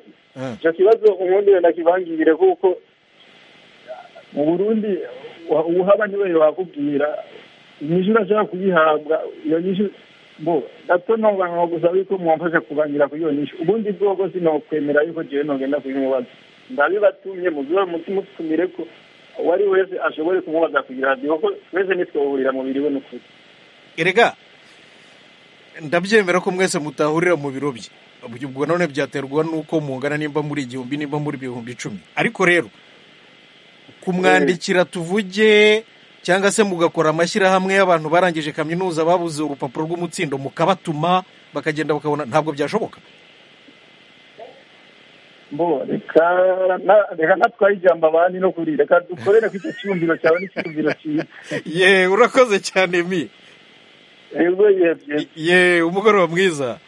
icyo kibazo ubundi wenda kibangirire kuko mu burundi uwuhaba niwe wakubwira inyishyu urashaka kuyihabwa iyo nyishyu bo gato ntabwo gusaba yuko mwamfasha kubangira kuri iyo nyishyu ubundi bwoko sinokwemera yuko ngewe ntugenda kuyimubaza ndabibatumye muzuba mutumire ko uwo ari wese ashobore kumubaza ku iradiyo kuko twese ntitwahurira mu biro ni ukuri erega ndabyemera ko mwese mutahurira mu biro bye ubwo none byaterwa n'uko mungana nimba muri igihumbi nimba muri ibihumbi icumi ariko rero kumwandikira tuvuge cyangwa se mugakora amashyirahamwe y'abantu barangije kaminuza babuze urupapuro rw'umutsindo mukabatuma bakagenda bakabona ntabwo byashoboka mbo reka natwaye ijambo abandi no kuri reka dukorere ko icyo cyumviro cyawe n'icyumviro cyiza ye urakoze cyane mi ye umugoroba mwiza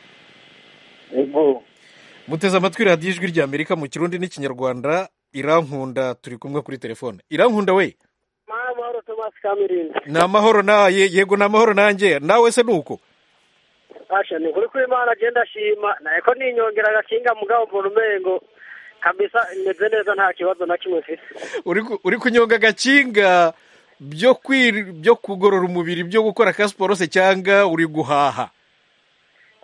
muteze amatwi radiyo ijwi rya amerika mu kirundi n'ikinyarwanda irankunda turi kumwe kuri telefone irankunda we ni amahoro naye yego ni amahoro nanjye nawe se ni uko ni ukuri ko imana agenda ashima ntabwo ninyongera agakinga mugabo mbona umengo kabisa imeze neza nta kibazo na kimwe mfite uri kunyonga agakinga byo kugorora umubiri byo gukora ka siporo se cyangwa uri guhaha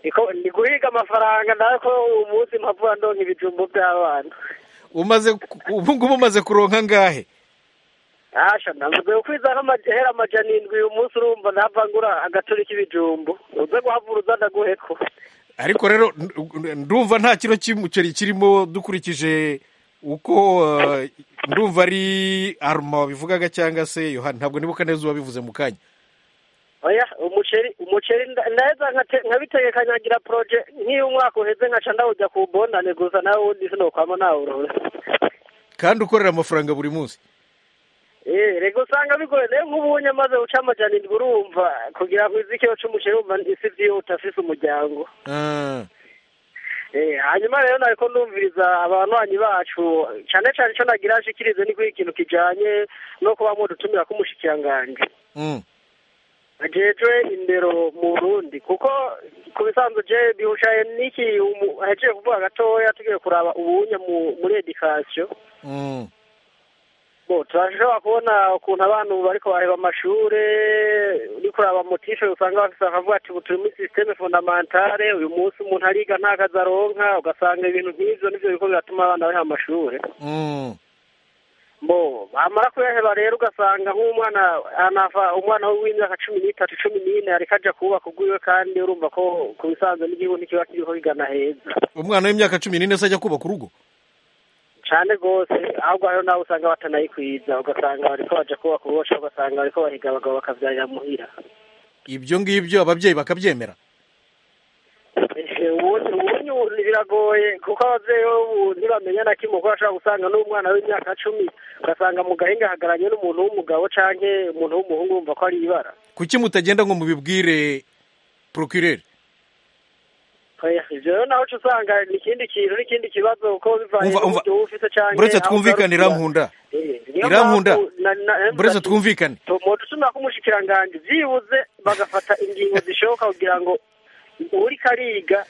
ni guhiga amafaranga ntabwo umunsi mpapuro ndonka ibijumbo by'abana ubu ngubu umaze kuronka angahe hasha ntabwo kwiza nk'amahera amajana indwi uyu munsi urumva ntapfa ngura agacuri k'ibijumbo uze guhavura uzana guheko ariko rero ndumva nta kiro cy'umuceri kirimo dukurikije uko ndumva ari aruma wabivugaga cyangwa se yohani ntabwo nibuka neza uwabivuze mu kanya oya umuceri umuceri neza nkabitegekanyagira poroje nk'iyo umwaka uheze nkaca ndawujya ku bondane gusa nawe ubundi sinokwamo nawurora kandi ukorera amafaranga buri munsi rego usanga bigoye rero nk'ubunye maze uca amajyana indwi urumva kugira ngo izi kiyo cy'umuceri wumva isi byiyo utafise umuryango hanyuma rero ntabwo ndumviriza abanywanyi bacu cyane cyane icyo nagira ashikirize ni kuba ikintu kijyanye no kuba mudutumira k'umushyikiranganje ajejwe indero mu burundi kuko ku bisanzwe je bihucaye n'iki ahejeje kuvuga gatoya tugiye kuraba ubunye muri edikasiyo turashobora kubona ukuntu abantu bariko bareba amashuri uri kuraba motishe usanga bafite bakavuga ati turi muri sisiteme fondamentale uyu munsi umuntu ariga nta kazi aronka ugasanga ibintu nk'ibyo nibyo biko biratuma abana baha amashuri bamara kuyaheba rero ugasanga nk'umwana umwana w'imyaka cumi n'itatu cumi n'ine ariko ajya kubaka ugwiwe kandi urumva ko ku bisanzwe n'igihugu ntikiba kiriko bigana heza umwana w'imyaka cumi n'ine se ajya kubaka urugo cyane rwose ahubwo hariho nawe usanga batanayikwiza ugasanga bariko baja kubaka ububasha ugasanga bariko bahiga abagabo bakabyarira muhira ibyo ngibyo ababyeyi bakabyemera ubundi ubundi biragoye kuko ababyeyi bo ubu ntibamenya na kimwe kuko bashobora gusanga n'umwana w'imyaka cumi ugasanga mu gahinga ahagararanye n'umuntu w'umugabo cyangwa umuntu w'umuhungu wumva ko ari ibara kuki mutagenda ngo mubibwire porokireri ibyo rero nawe uca usanga ni ikindi kintu n'ikindi kibazo kuko bivanye Umva, umva. n'uburyo uba ufite cyangwa buretse aho twumvikane ugarukira. irankunda Eh, niyo irankunda mpamvu na- na- buretse twumvikane umuntu ushobora kumushyikiranganje byibuze bagafata ingingo zishoboka kugira ngo uri kariga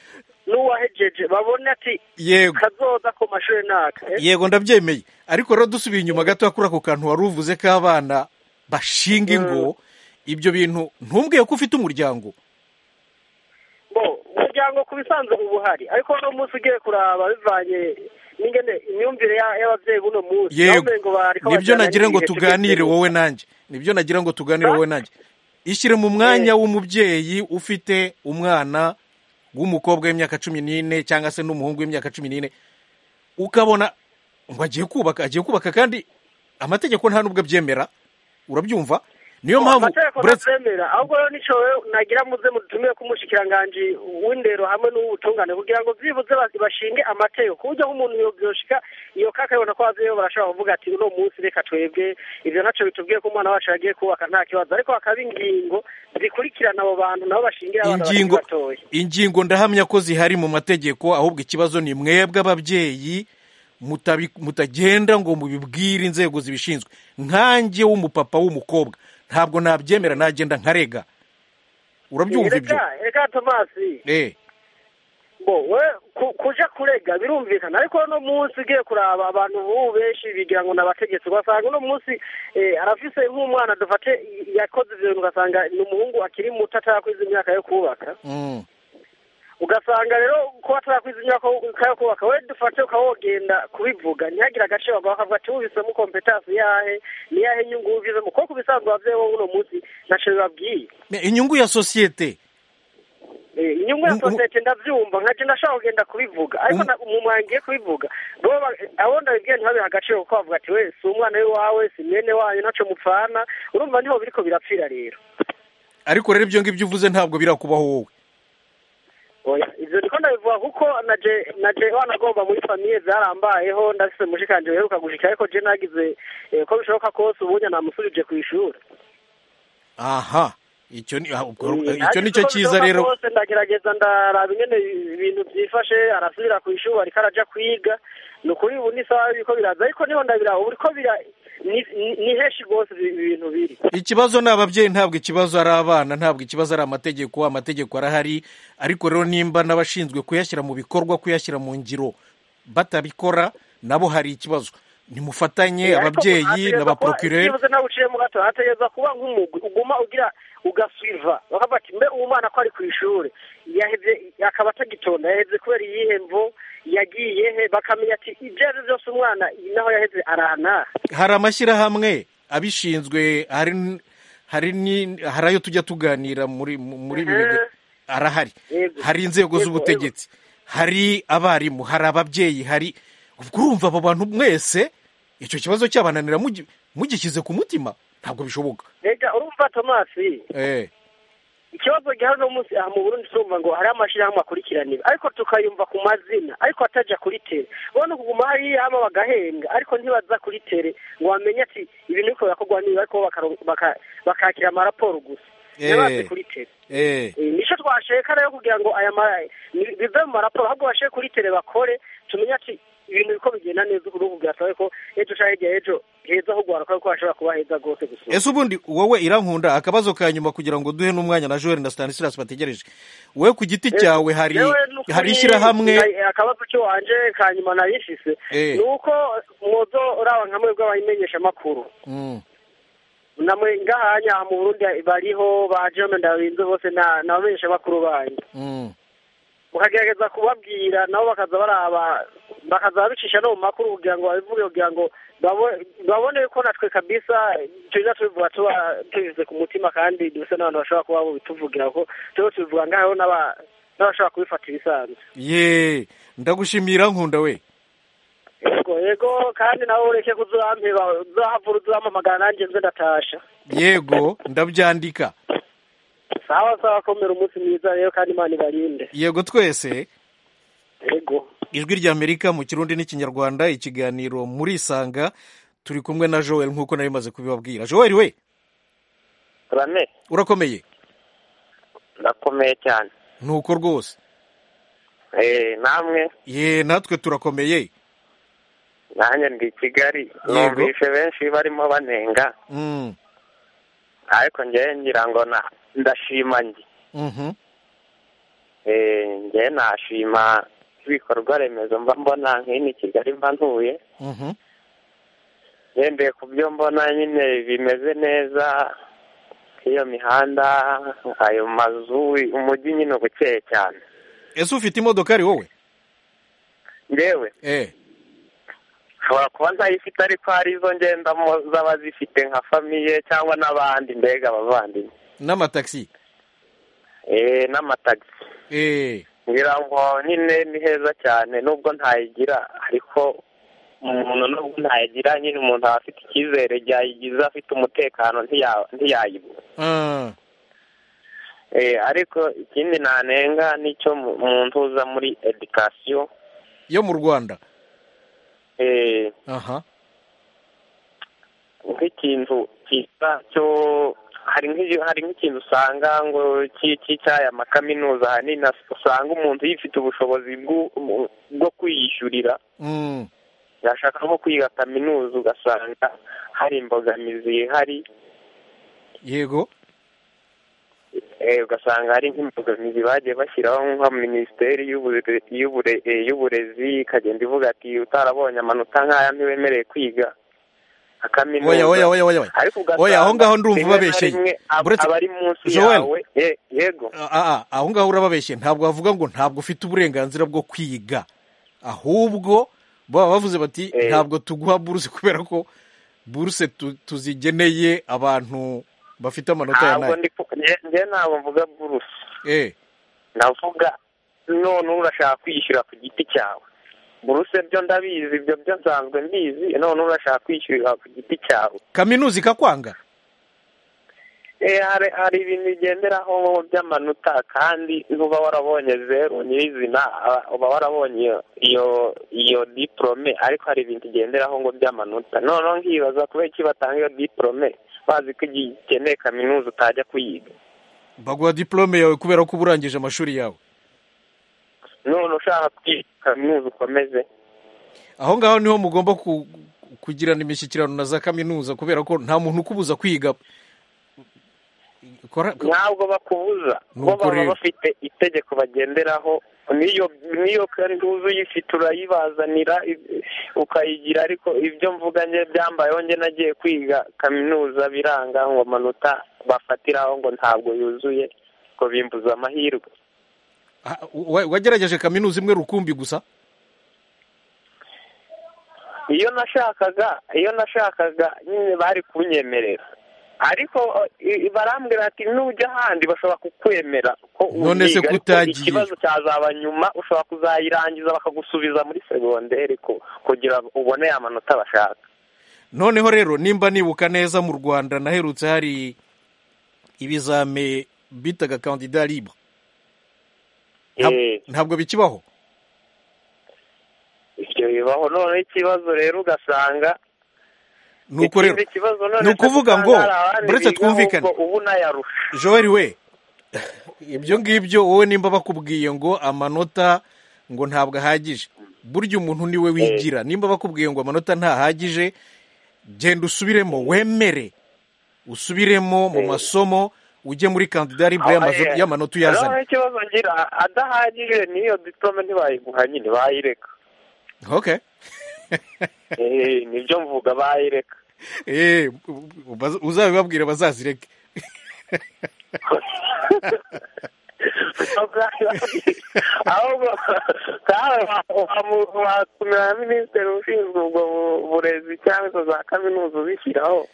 n'uwahejeje babone ati Yego. kazoza ku mashuri naka Eh, yego ndabyemeye ariko rero dusubiye inyuma gato kuri ako kantu wari uvuze ko abana bashinga ingo ibyo bintu ntumbwiye ko ufite umuryango bo umuryango ku bisanzwe uba uhari ariko uno munsi ugiye kuraba bivanye n'ingene imyumvire ya- y'ababyeyi b'uno munsi yego Nawe ngo bariko nibyo bajyana nagira ngo n'ibihe tuganire cy'ubukene. wowe nanjye nibyo nagira ngo tuganire wowe nanjye ishyire mu mwanya w'umubyeyi ufite umwana w'umukobwa w'imyaka cumi n'ine cyangwa se n'umuhungu w'imyaka cumi n'ine ukabona ngo agiye kubaka agiye kubaka kandi amategeko nta n'ubwo abyemera urabyumva niyo mpamvu amategeko buretse ntabyemera ahubwo rero nico wewe nagira muze mutumire ku mushikiranganji w'indero hamwe n'uw'ubutungane kugira ngo byibuze bazi- bashinge amategeko ku buryo nk'umuntu yoshika iyo kaka yabona ko abavyeyi be barashobora kuvuga ati uno munsi reka twebwe ivyo ntaco bitubwiye ko umwana wacu yagiye kubaka nta kibazo ariko hakaba ingingo zikurikirana abo bantu nabo bashingira abana bakiri ingingo batoya ingingo ndahamya ko zihari mu mategeko ahubwo ikibazo ni mwebwe ababyeyi mutabi- mutagenda ngo mubibwire inzego zibishinzwe nkanjye w'umupapa w'umukobwa ntabwo nabyemera nagenda nkarega urabyumva ibyo reka reka tomasi eh bo we ku- kuja kurega birumvikana ariko uno munsi ugiye kuraba abantu b'ubu benshi bigira ngo n'abategetsi ugasanga uno munsi eh, arafise nk'umwana dufate y- yakoze ivyo bintu ugasanga ni umuhungu akiri muto atarakuiza imyaka yo kubaka Mm. ugasanga rero ko atarakuiza imyaka yo- yo kubaka we dufate ukawogenda kubivuga ntihagire agace bagabo bakavuga ati wubisemo kompetansi yahe ni yahe inyungu wuvizemo kuko ku bisanzwe abavyeyi wowe uno munsi ntaco bibabwiye Me- inyungu ya sosiyete Eh, inyungu ya sosiyete ndabyumva nkaje ndashaka kugenda kubivuga ariko na- mu mwanya ngiye kubivuga bo ba- abo ndabibwiye ntibabiha agaciro kuko bavuga ati we si umwana w'iwawe si mwene wanyu ntaco mupfana urumva niho biriko birapfira rero ariko rero ibyo ngibyo uvuze ntabwo birakubaho wowe oya ivyo niko ndabivuga kuko naje naje wanagomba muri famiye zarambayeho ndafise mushikanje uheruka gushika ariko je nagize eh, ko bishoboka kose ubunya namusubije kw'ishuri aha icyo ni ah, ubwo- icyo Nagize nicyo uko cyiza bishoboka rero kose ndagerageza ndaraba ingene ibintu byifashe arasubira ku ishuri ariko arajya kwiga ni ukuri ubu ni sawa biriko biraza ariko niho ndabiraba ubu biriko bira ni- ni- ni henshi rwose ibi bintu biri ikibazo ni ababyeyi ntabwo ikibazo ari abana ntabwo ikibazo ari amategeko amategeko arahari ariko rero nimba n'abashinzwe kuyashyira mu bikorwa kuyashyira mu ngiro batabikora nabo hari ikibazo nimufatanye Eh, ariko ababyeyi hategerezwa na ba kuba- procureur byibuze nawe uciyemo gato hategereza kuba nk'umugwi uguma ugira ugasuiva bakavuga ati mbe uwo mwana ko ari ku ishuri yaheze akaba atagitonda yaheze kubera iyihe mvo yagiye he bakamenya ati ibyo ari byose umwana naho yaheze arahana hari amashyirahamwe abishinzwe hari n- hari ni hari ayo tujya tuganira muri mu- muri ibi biga arahari hari inzego z'ubutegetsi hari abarimu hari ababyeyi hari ubwo urumva abo bantu mwese icyo kibazo cyabananira mugi- mugishyize ku mutima ntabwo bishoboka reka urumva tomasi eh ikibazo gihari uno munsi aha mu burundi turumva ngo hari amashyirahamwe akurikiranira ariko tukayumva ku mazina ariko atajya kuri tere ubona kuguma hariya hama bagahembwa ariko ntibaza kuri tere ngo bamenye ati ibintu biko birakorwa niba ariko bakaro- baka- bakakira amaraporo gusa ntibaze kuri tere eh Eh, nicyo twasheka rero kugira ngo aya ma ni- bive mu maraporo ahubwo bashire kuri tere bakore tumenye ati ibintu biko bigenda neza uruhu bwasaba ko ejo cyangwa hirya y'ejo heza ho guhara kuko hashobora kuba heza rwose gusa ese ubundi wowe irankunda akabazo ka nyuma kugira ngo duhe n'umwanya na joel na stanislas bategereje wowe ku giti cyawe hari Jewe n'ukuri, hari ishyirahamwe na- akabazo cyo wanje ka nyuma nabifise Eh. ni uko mwozo uraba nka mwebwe abayimenyeshamakuru Mm. namwe ngahanya aha mu burundi bariho baje bamwe ndabinze bose na- n'abamenyeshamakuru banyu Mm. ukagerageza kubabwira nabo bakaza baraba bakaza babicisha no mu makuru kugira ngo babivuge kugira ngo babo- babone ko natwe kabisa tuza tubivuga tuba tubize ku mutima kandi dusa n'abantu bashobora kuba bituvugira ko tuba tubivuga ngaho n'aba- n'abashobora kubifata ibisanzwe ye ndagushimira nkunda we yego yego kandi nawe ureke kuzurampeba uzahavura uzampamagara nanjye nze ndatasha yego ndabyandika sawa sawa komera umunsi mwiza rero kandi imana ibarinde yego twese yego ijwi rya amerika mu kirundi n'ikinyarwanda ikiganiro muri isanga turi kumwe na joel nk'uko nari maze kubibabwira joel we rame urakomeye ndakomeye cyane nuko rwose eh namwe ye natwe turakomeye nanjye ndi i kigali numvise benshi barimo banenga Mm, ariko ngewe ngira ngo na- ndashima njye mhm. Eh, ngewe nashima ibikorwa remezo mba mbona nk'ino i kigali mba ntuye Mhm. ngendeye ku byo mbona nyine bimeze neza nk'iyo mihanda ayo mazu umujyi nyine uba ukeye cyane ese ufite imodokari wowe ngewe eh nshobora kuba ntayifite ariko hari izo ngendamo z'abazifite nka famiye cyangwa n'abandi mbega abavandimwe n'amatagisi eh n'amatagisi eh ngira ngo nyine ni heza cyane nubwo ntayigira ariko umuntu nubwo ntayigira nyine umuntu aba afite icyizere yayigize afite umutekano ntiya- ntiyayibura ah, Eh, ariko ikindi nanenga nicyo mu- mu ntuza muri edikasiyo yo mu rwanda eh, aha nk'ikintu cyitwa cyo hari nk'igi- hari nk'ikintu usanga ngo ki- cy'icyaha makaminuza ahanini as- usanga umuntu yifite ubushobozi bw'u- mu- bwo kwiyishyurira Mm, yashaka nko kwiga kaminuza ugasanga hari imbogamizi ihari yego eh, ugasanga hari nk'imbogamizi bagiye bashyiraho nka minisiteri y'ubure- y'ubure- eh, y'uburezi ikagenda ivuga ati utarabonye amanota nk'aya ntiwemerewe kwiga akaminuza oya oya oya oya oya ariko ugasanga oya aho ngaho ndumva rimwe na ubabeshye rimwe ab- Buretse- abari munsi Joel. yawe ye- yego Ah, ah, aho ngaho urababeshye ntabwo bavuga ngo ntabwo ufite uburenganzira bwo kwiga ahubwo baba bavuze bati ntabwo tuguha buruse kubera ko buruse tu- tuzigeneye abantu bafite amanota ya ntabwo nayo ndi ku- nge nge ntabwo mvuga buruse eh navuga none urashaka kwishyura ku giti cyawe buruse byo ndabizi ibyo byo nsanzwe mbizi none urashaka kwishyurira ku giti cyawe kaminuza ikakwanga Eh, hari hari ibintu bigenderaho by'amanota kandi uba warabonye zeru nyirizina ah, uba warabonye iyo iyo iyo diporome ariko hari ibintu igenderaho ngo by'amanota noneho nkibaza kubera iki batanga iyo diporome bazi ko igihe ikeneye kaminuza utajya kuyiga baguha diplome yawe kubera ko uba urangije amashuri yawe none ushaka kwiga kaminuza ukomeze aho ngaho niho mugomba ku- kugirana imishyikirano na za kaminuza kubera ko nta muntu ukubuza kwiga Kora- ntabwo bakubuza bo Nuko baba rero. bafite itegeko bagenderaho niyo niyo kandi uyifite urayibazanira i- ukayigira ariko ibyo mvuga njye byambayeho njye nagiye kwiga kaminuza biranga ngo amanota bafatiraho ngo ntabwo yuzuye ngo bimbuza amahirwe Ah, wa- wagerageje kaminuza imwe rukumbi gusa iyo nashakaga iyo nashakaga nyine bari kunyemerera ariko eh, i- barambwira ati nujya ahandi bashobora kukwemera ko None se uyiga, ariko kutagiye? ikibazo cyazaba nyuma ushobora kuzayirangiza bakagusubiza muri segonderi ku- kugira ngo ubone ya manota bashaka noneho rero nimba nibuka neza mu rwanda naherutse hari ibizame bitaga kandida libre Ntab- ntabwo bikibaho ibyo bibaho noneho ikibazo rero ugasanga nuko rero ikindi kibazo none ni ukuvuga ngo usanga hari abandi buretse bigaho twumvikane. ubwo ubu nayarusha joel we ibyo ngibyo wowe nimba bakubwiye ngo amanota ngo ntabwo ahagije burya umuntu niwe wigira nimba bakubwiye ngo amanota ntahagije genda usubiremo wemere usubiremo mu masomo ujye muri kandida libre y'amazo- Eh, y'amanota uyazana noneho ikibazo ngira adahagije niyo diplome ntibayiguha nyine bayireka okay Eh, nibyo mvuga bayireka Eh, u- u- uzabibabwire bazazireke ahubwo nawe wa- watumira na minisitiri ushinzwe ubwo bu- burezi cyangwa izo za kaminuza ubishyiraho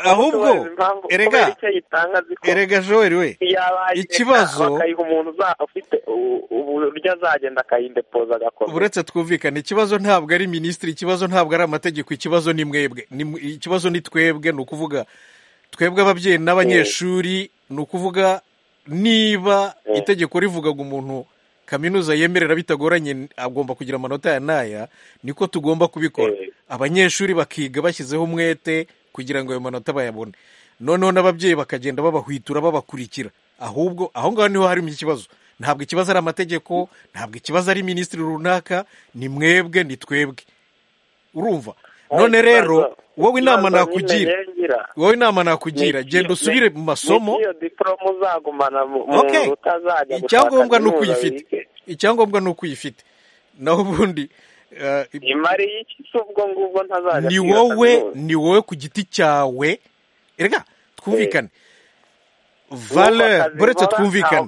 ahubwo, Utubaza impamvu- erega, kubera icyo yitanga azi ko erega joel we yabayireka, ikibazo- bakayiha umuntu uza- ufite u- uburyo azagenda akayidepoza agakomeza uretse twumvikane ikibazo ntabwo ari minisitiri ikibazo ntabwo ari amategeko ikibazo ni mwebwe Ni mwe- ikibazo ni twebwe ni ukuvuga twebwe ababyeyi n'abanyeshuri ni ukuvuga niba itegeko rivuga ngo umuntu kaminuza yemerera bitagoranye agomba kugira amanota ya n'aya niko tugomba kubikora abanyeshuri bakiga bashyizeho umwete kugira ngo ayo manota bayabone noneho n'ababyeyi bakagenda babahwitura babakurikira ahubwo aho ngaho niho harimo ikibazo ntabwo ikibazo ari amategeko ntabwo ikibazo ari minisitiri runaka ni mwebwe ni twebwe urumva none rero wowe inama nakugira wowe inama nakugira genda usubire mu masomo icyangombwa ni uko uyifite icyangombwa ni uko uyifite naho ubundi ni wowe ni wowe ku giti cyawe reka twumvikane valeur buretse twumvikane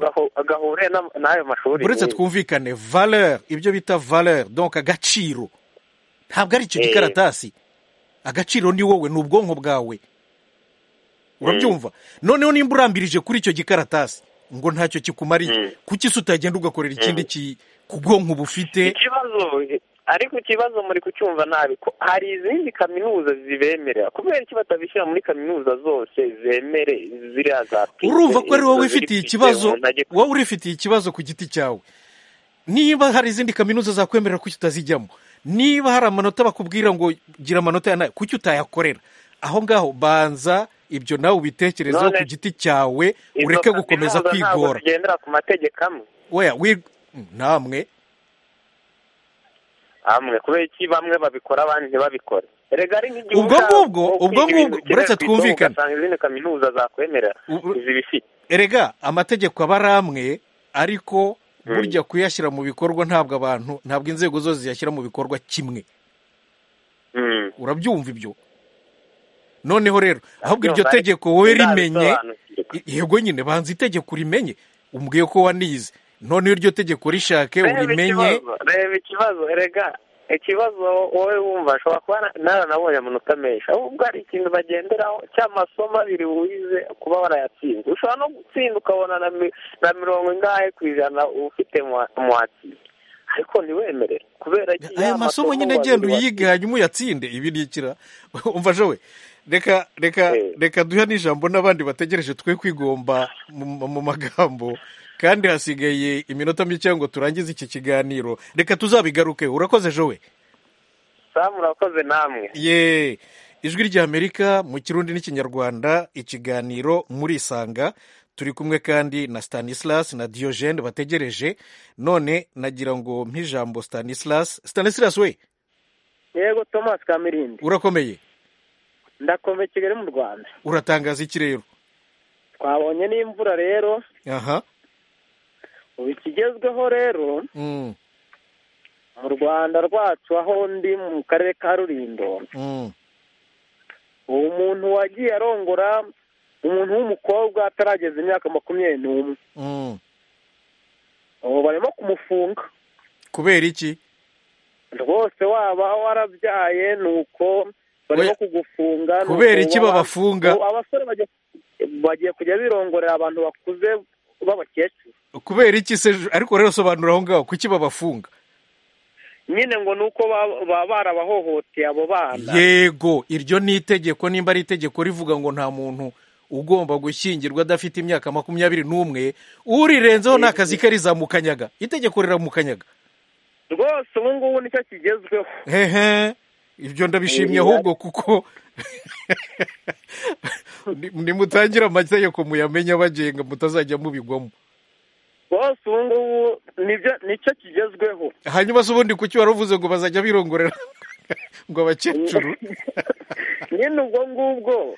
buretse twumvikane valeur ibyo bita valeur donc agaciro ntabwo ari icyo gikaratasi agaciro ni wowe ni ubwonko bwawe urabyumva noneho nimba urambirije kuri icyo gikaratasi ngo ntacyo kikumariye kuki se utagenda ugakorera ikindi ku bwonko bufite ariko ikibazo muri kucyumva nabi ko hari izindi kaminuza zibemerera kubera iki batabishyira muri kaminuza zose zemere ziriya za urumva ko ari wowe wifitiye ikibazo wowe urifitiye ikibazo ku giti cyawe niba hari izindi kaminuza zakwemerera kuki utazijyamo niba hari amanota bakubwira ngo gira amanota ya nawe kuki utayakorera aho ngaho banza ibyo nawe ubitekerezaho ku giti cyawe ureke gukomeza kwigora weya namwe hamwe kubera iki bamwe babikora abandi ntibabikore rega ari nk'igihugu ubwo ngubwo ubwo ngubwo uretse twumvikane izindi kaminuza zakwemerera zibifite rega amategeko aba ari amwe ariko burya kuyashyira mu bikorwa ntabwo abantu ntabwo inzego zose ziyashyira mu bikorwa kimwe urabyumva ibyo noneho rero ahubwo iryo tegeko wowe rimenye yego nyine banza itegeko rimenye umbwiye ko wanize noneho iryo tegeko rishake urimenye reba ikibazo rega ikibazo wowe wumva ashobora kuba naranabonye amanota menshi ahubwo hari ikintu bagenderaho cy'amasomo abiri wize kuba warayatsinze ushobora no gutsinda ukabona na mirongo ingahe ku ijana ufite muhatsinze ariko ntiwemerere kubera ko aya masomo nyine agenda uyige hanyuma uyatsinde ibi ni ikira umva jowe reka reka reka duhe n'ijambo n'abandi bategereje twe kwigomba mu magambo kandi hasigaye iminota mike ngo turangize iki kiganiro reka tuzabigaruke urakoze jowe samu urakoze namwe ye ijwi rya amerika mu kirundi n'ikinyarwanda ikiganiro muri isanga turi kumwe kandi na Stanislas na Diogene bategereje none nagira ngo mpijambo Stanislas Stanislas we yego thomas kamirindi urakomeye ndakomeye kigali mu rwanda uratangaza iki rero twabonye n'imvura rero aha ubu ikigezweho rero mu rwanda rwacu aho ndi mu karere ka rulindo uwo muntu wagiye arongora umuntu w'umukobwa atarageza imyaka makumyabiri n'umwe ubu barimo kumufunga kubera iki rwose waba warabyaye ni uko barimo kugufunga kubera iki babafunga abasore bagiye kujya birongorera abantu bakuze b'abakecuru kubera iki se ariko rero sobanura aho ngaho kuki babafunga nyine ngo ni uko baba barabahohoteye abo bana yego iryo ni itegeko nimba ari itegeko rivuga ngo nta muntu ugomba gushyingirwa adafite imyaka makumyabiri n'umwe urirenzeho ni akazi ke rizamukanyaga itegeko riramukanyaga rwose ubu ngubu nicyo kigezweho hehe ibyo ndabishimye ahubwo kuko nimutangire amategeko muyamenye abagenga mutazajya mubigwamo bose ubu ngubu nicyo kigezweho hanyuma se ubundi kuki wari uvuze ngo bazajya birongorera ngo abakecuru nyine ubwo ngubwo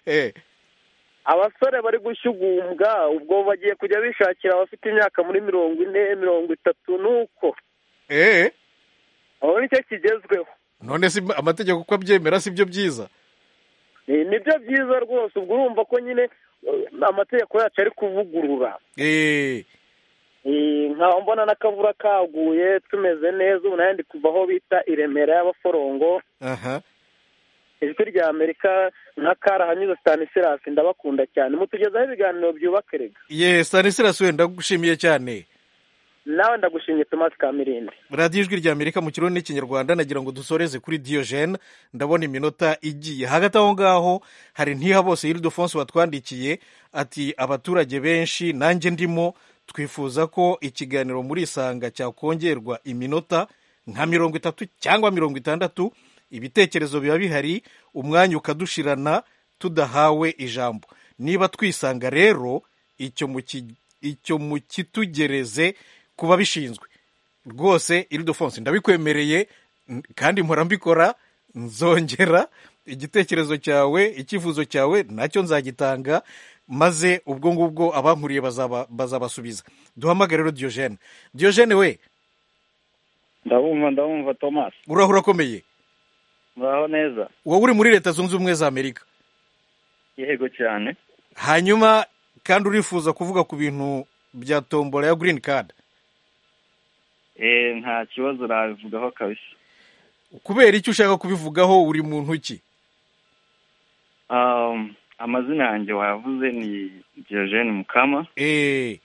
abasore bari gushyugumbwa ubwo bagiye kujya bishakira abafite imyaka muri mirongo ine mirongo itatu nuko aho nicyo kigezweho none si amategeko uko abyemera si byo byiza nibyo byiza rwose ubwo urumva ko nyine amategeko yacu ari kuvugurura nkaba mbona n'akavura kaguye tumeze neza ubu nayo ndi kuva aho bita i remera y'abaforongo ijwi rya amerika nka karahanyuze stanisirasi ndabakunda cyane mutugezaho ibiganiro byubaka erega ye stanisirasi wenda ndagushimiye cyane nawe ndagushimye Thomas Kamirindi radiyo ijwi rya amerika mu kirundi n'ikinyarwanda nagira ngo dusoreze kuri diyojene ndabona iminota igiye hagati aho ngaho hari ntiha bose iridofonso watwandikiye ati abaturage benshi nanjye ndimo twifuza ko ikiganiro muri isanga cyakongerwa iminota nka mirongo itatu cyangwa mirongo itandatu ibitekerezo biba bihari umwanya ukadushirana tudahawe ijambo niba twisanga rero icyo mukitugereze ku babishinzwe rwose iridofonse ndabikwemereye kandi mpora mbikora nzongera igitekerezo cyawe icyifuzo cyawe nacyo nzagitanga maze ubwo ngubwo abankuriye bazabasubiza duhamagare rero diyojene diyojene we ndabumva ndabumva thomas uraho urakomeye muraho neza wowe uri muri leta zunze ubumwe za amerika yego cyane hanyuma kandi urifuza kuvuga ku bintu bya tombora ya girini kadi eee nta kibazo nabivugaho kabisa kubera icyo ushaka kubivugaho uri mu ntoki amazina yanjye wayavuze ni diogene mukama eee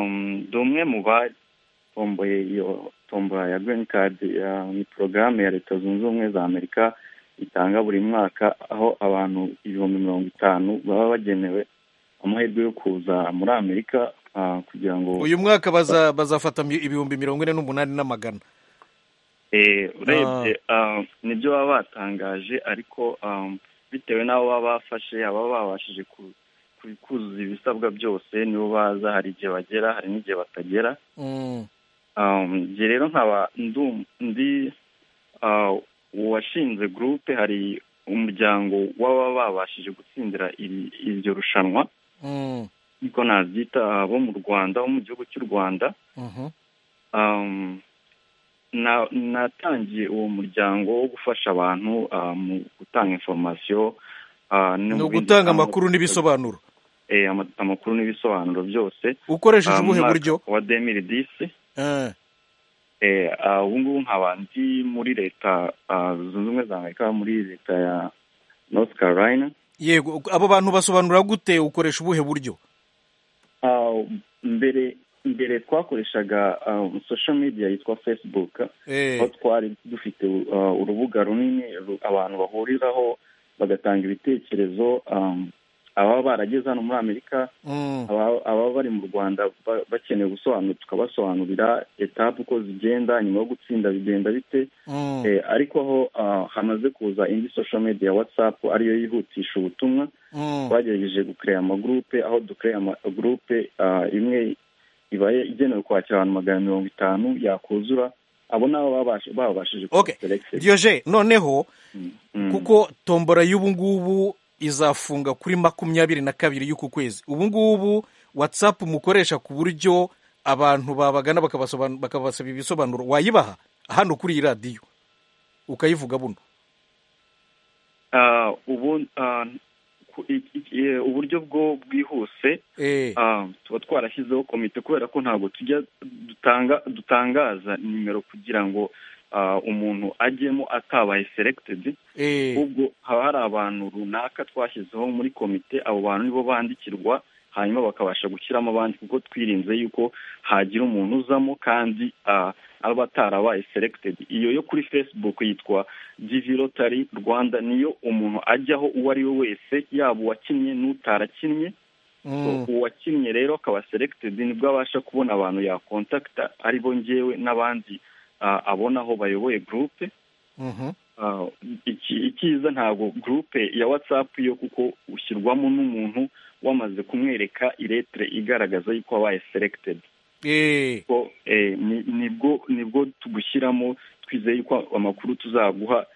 ndi umwe mu batomboye iyo tombora ya girini kadi ni porogaramu ya leta zunze ubumwe za amerika itanga buri mwaka aho abantu ibihumbi mirongo itanu baba bagenewe amahirwe yo kuza muri amerika kugira ngo uyu mwaka bazafata ibihumbi mirongo ine n'umunani n'amagana urebye nibyo baba batangaje ariko bitewe n'abo baba bafashe ababa babashije kuzuza ibisabwa byose nibo baza hari igihe bagera hari n'igihe batagera njye rero nkaba ndi uwashinze gurupe hari umuryango w'ababa babashije gutsindira iryo rushanwa niko nabyita bo mu rwanda bo mu gihugu cy'u rwanda natangiye uwo muryango wo gufasha abantu mu gutanga inforomasiyo ni ugutanga amakuru n'ibisobanuro amakuru n'ibisobanuro byose ukoresheje ubuhe buryo wa demiri disi ubu ngubu nkaba ndi muri leta zunze ubumwe za amerika muri leta ya north carolina yego abo bantu basobanura gute ukoresha ubuhe buryo mbere mbere twakoreshaga social media yitwa facebook aho twari dufite urubuga runini abantu bahuriraho bagatanga ibitekerezo ababa barageze hano muri amerika ababa bari mu rwanda bakeneye gusobanura tukabasobanurira etapu uko zigenda nyuma yo gutsinda bigenda bite ariko aho hamaze kuza indi social media ya watsapu ariyo yihutisha ubutumwa twagerageje gukereya amagurupe aho dukereya amagurupe imwe iba igenewe kwakira abantu magana mirongo itanu yakuzura abo nabo babashije diyoje noneho kuko tombora y'ubu ngubu izafunga kuri makumyabiri na kabiri y'uku kwezi ubu ngubu watsapu mukoresha ku buryo abantu babagana bakabasaba ibisobanuro wayibaha hano kuri iyi radiyo ukayivuga buno uburyo bwo bwihuse tuba twarashyizeho komite kubera ko ntabwo tujya dutangaza nimero kugira ngo umuntu ajyemo atabaye seregitedi ahubwo haba hari abantu runaka twashyizeho muri komite abo bantu nibo bandikirwa hanyuma bakabasha gushyiramo abandi kuko twirinze yuko hagira umuntu uzamo kandi aba atarabaye seregitedi iyo yo kuri facebook yitwa divi rotari rwanda niyo umuntu ajyaho uwo ari we wese yaba uwakinnye n'utarakinnye uwakinnye rero akaba seregitedi nibwo abasha kubona abantu yakontakita aribo ngewe n'abandi abona aho bayoboye gurupe icyiza ntabwo gurupe ya watsapu yo kuko ushyirwamo n'umuntu wamaze kumwereka iretire igaragaza yuko wabaye seregitedi nibwo tugushyiramo twizeye yuko amakuru tuzaguha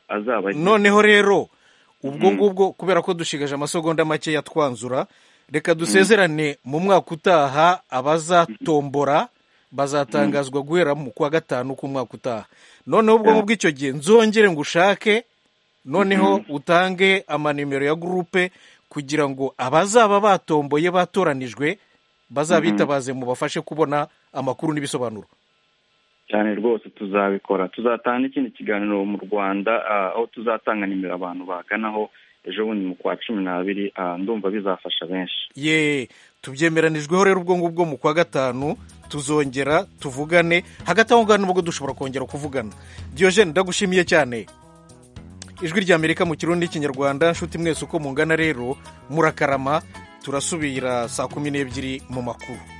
azaba noneho rero ubwo ngubwo kubera ko dushigaje amasogonda make yatwanzura reka dusezerane mu mwaka utaha abazatombora bazatangazwa guhera mu kwa gatanu k'umwaka utaha noneho ubwo ngubwo icyo gihe nzongere ngo ushake noneho utange amanimero ya gurupe kugira ngo abazaba batomboye batoranijwe bazabitabaze mu bafashe kubona amakuru n'ibisobanuro cyane rwose tuzabikora tuzatanga n'ikindi kiganiro mu rwanda aho tuzatanga nimero abantu baganaho ejo bundi mu kwa cumi n'abiri ndumva bizafasha benshi ye tubyemeranijweho rero ubwo ngubwo mu kwa gatanu tuzongera tuvugane hagati aho ngaho nubwo dushobora kongera kuvugana Diogene ndagushimiye cyane ijwi rya amerika mu kirundi n'ikinyarwanda nshuti mwese uko mungana rero murakarama turasubira saa kumi n'ebyiri mu makuru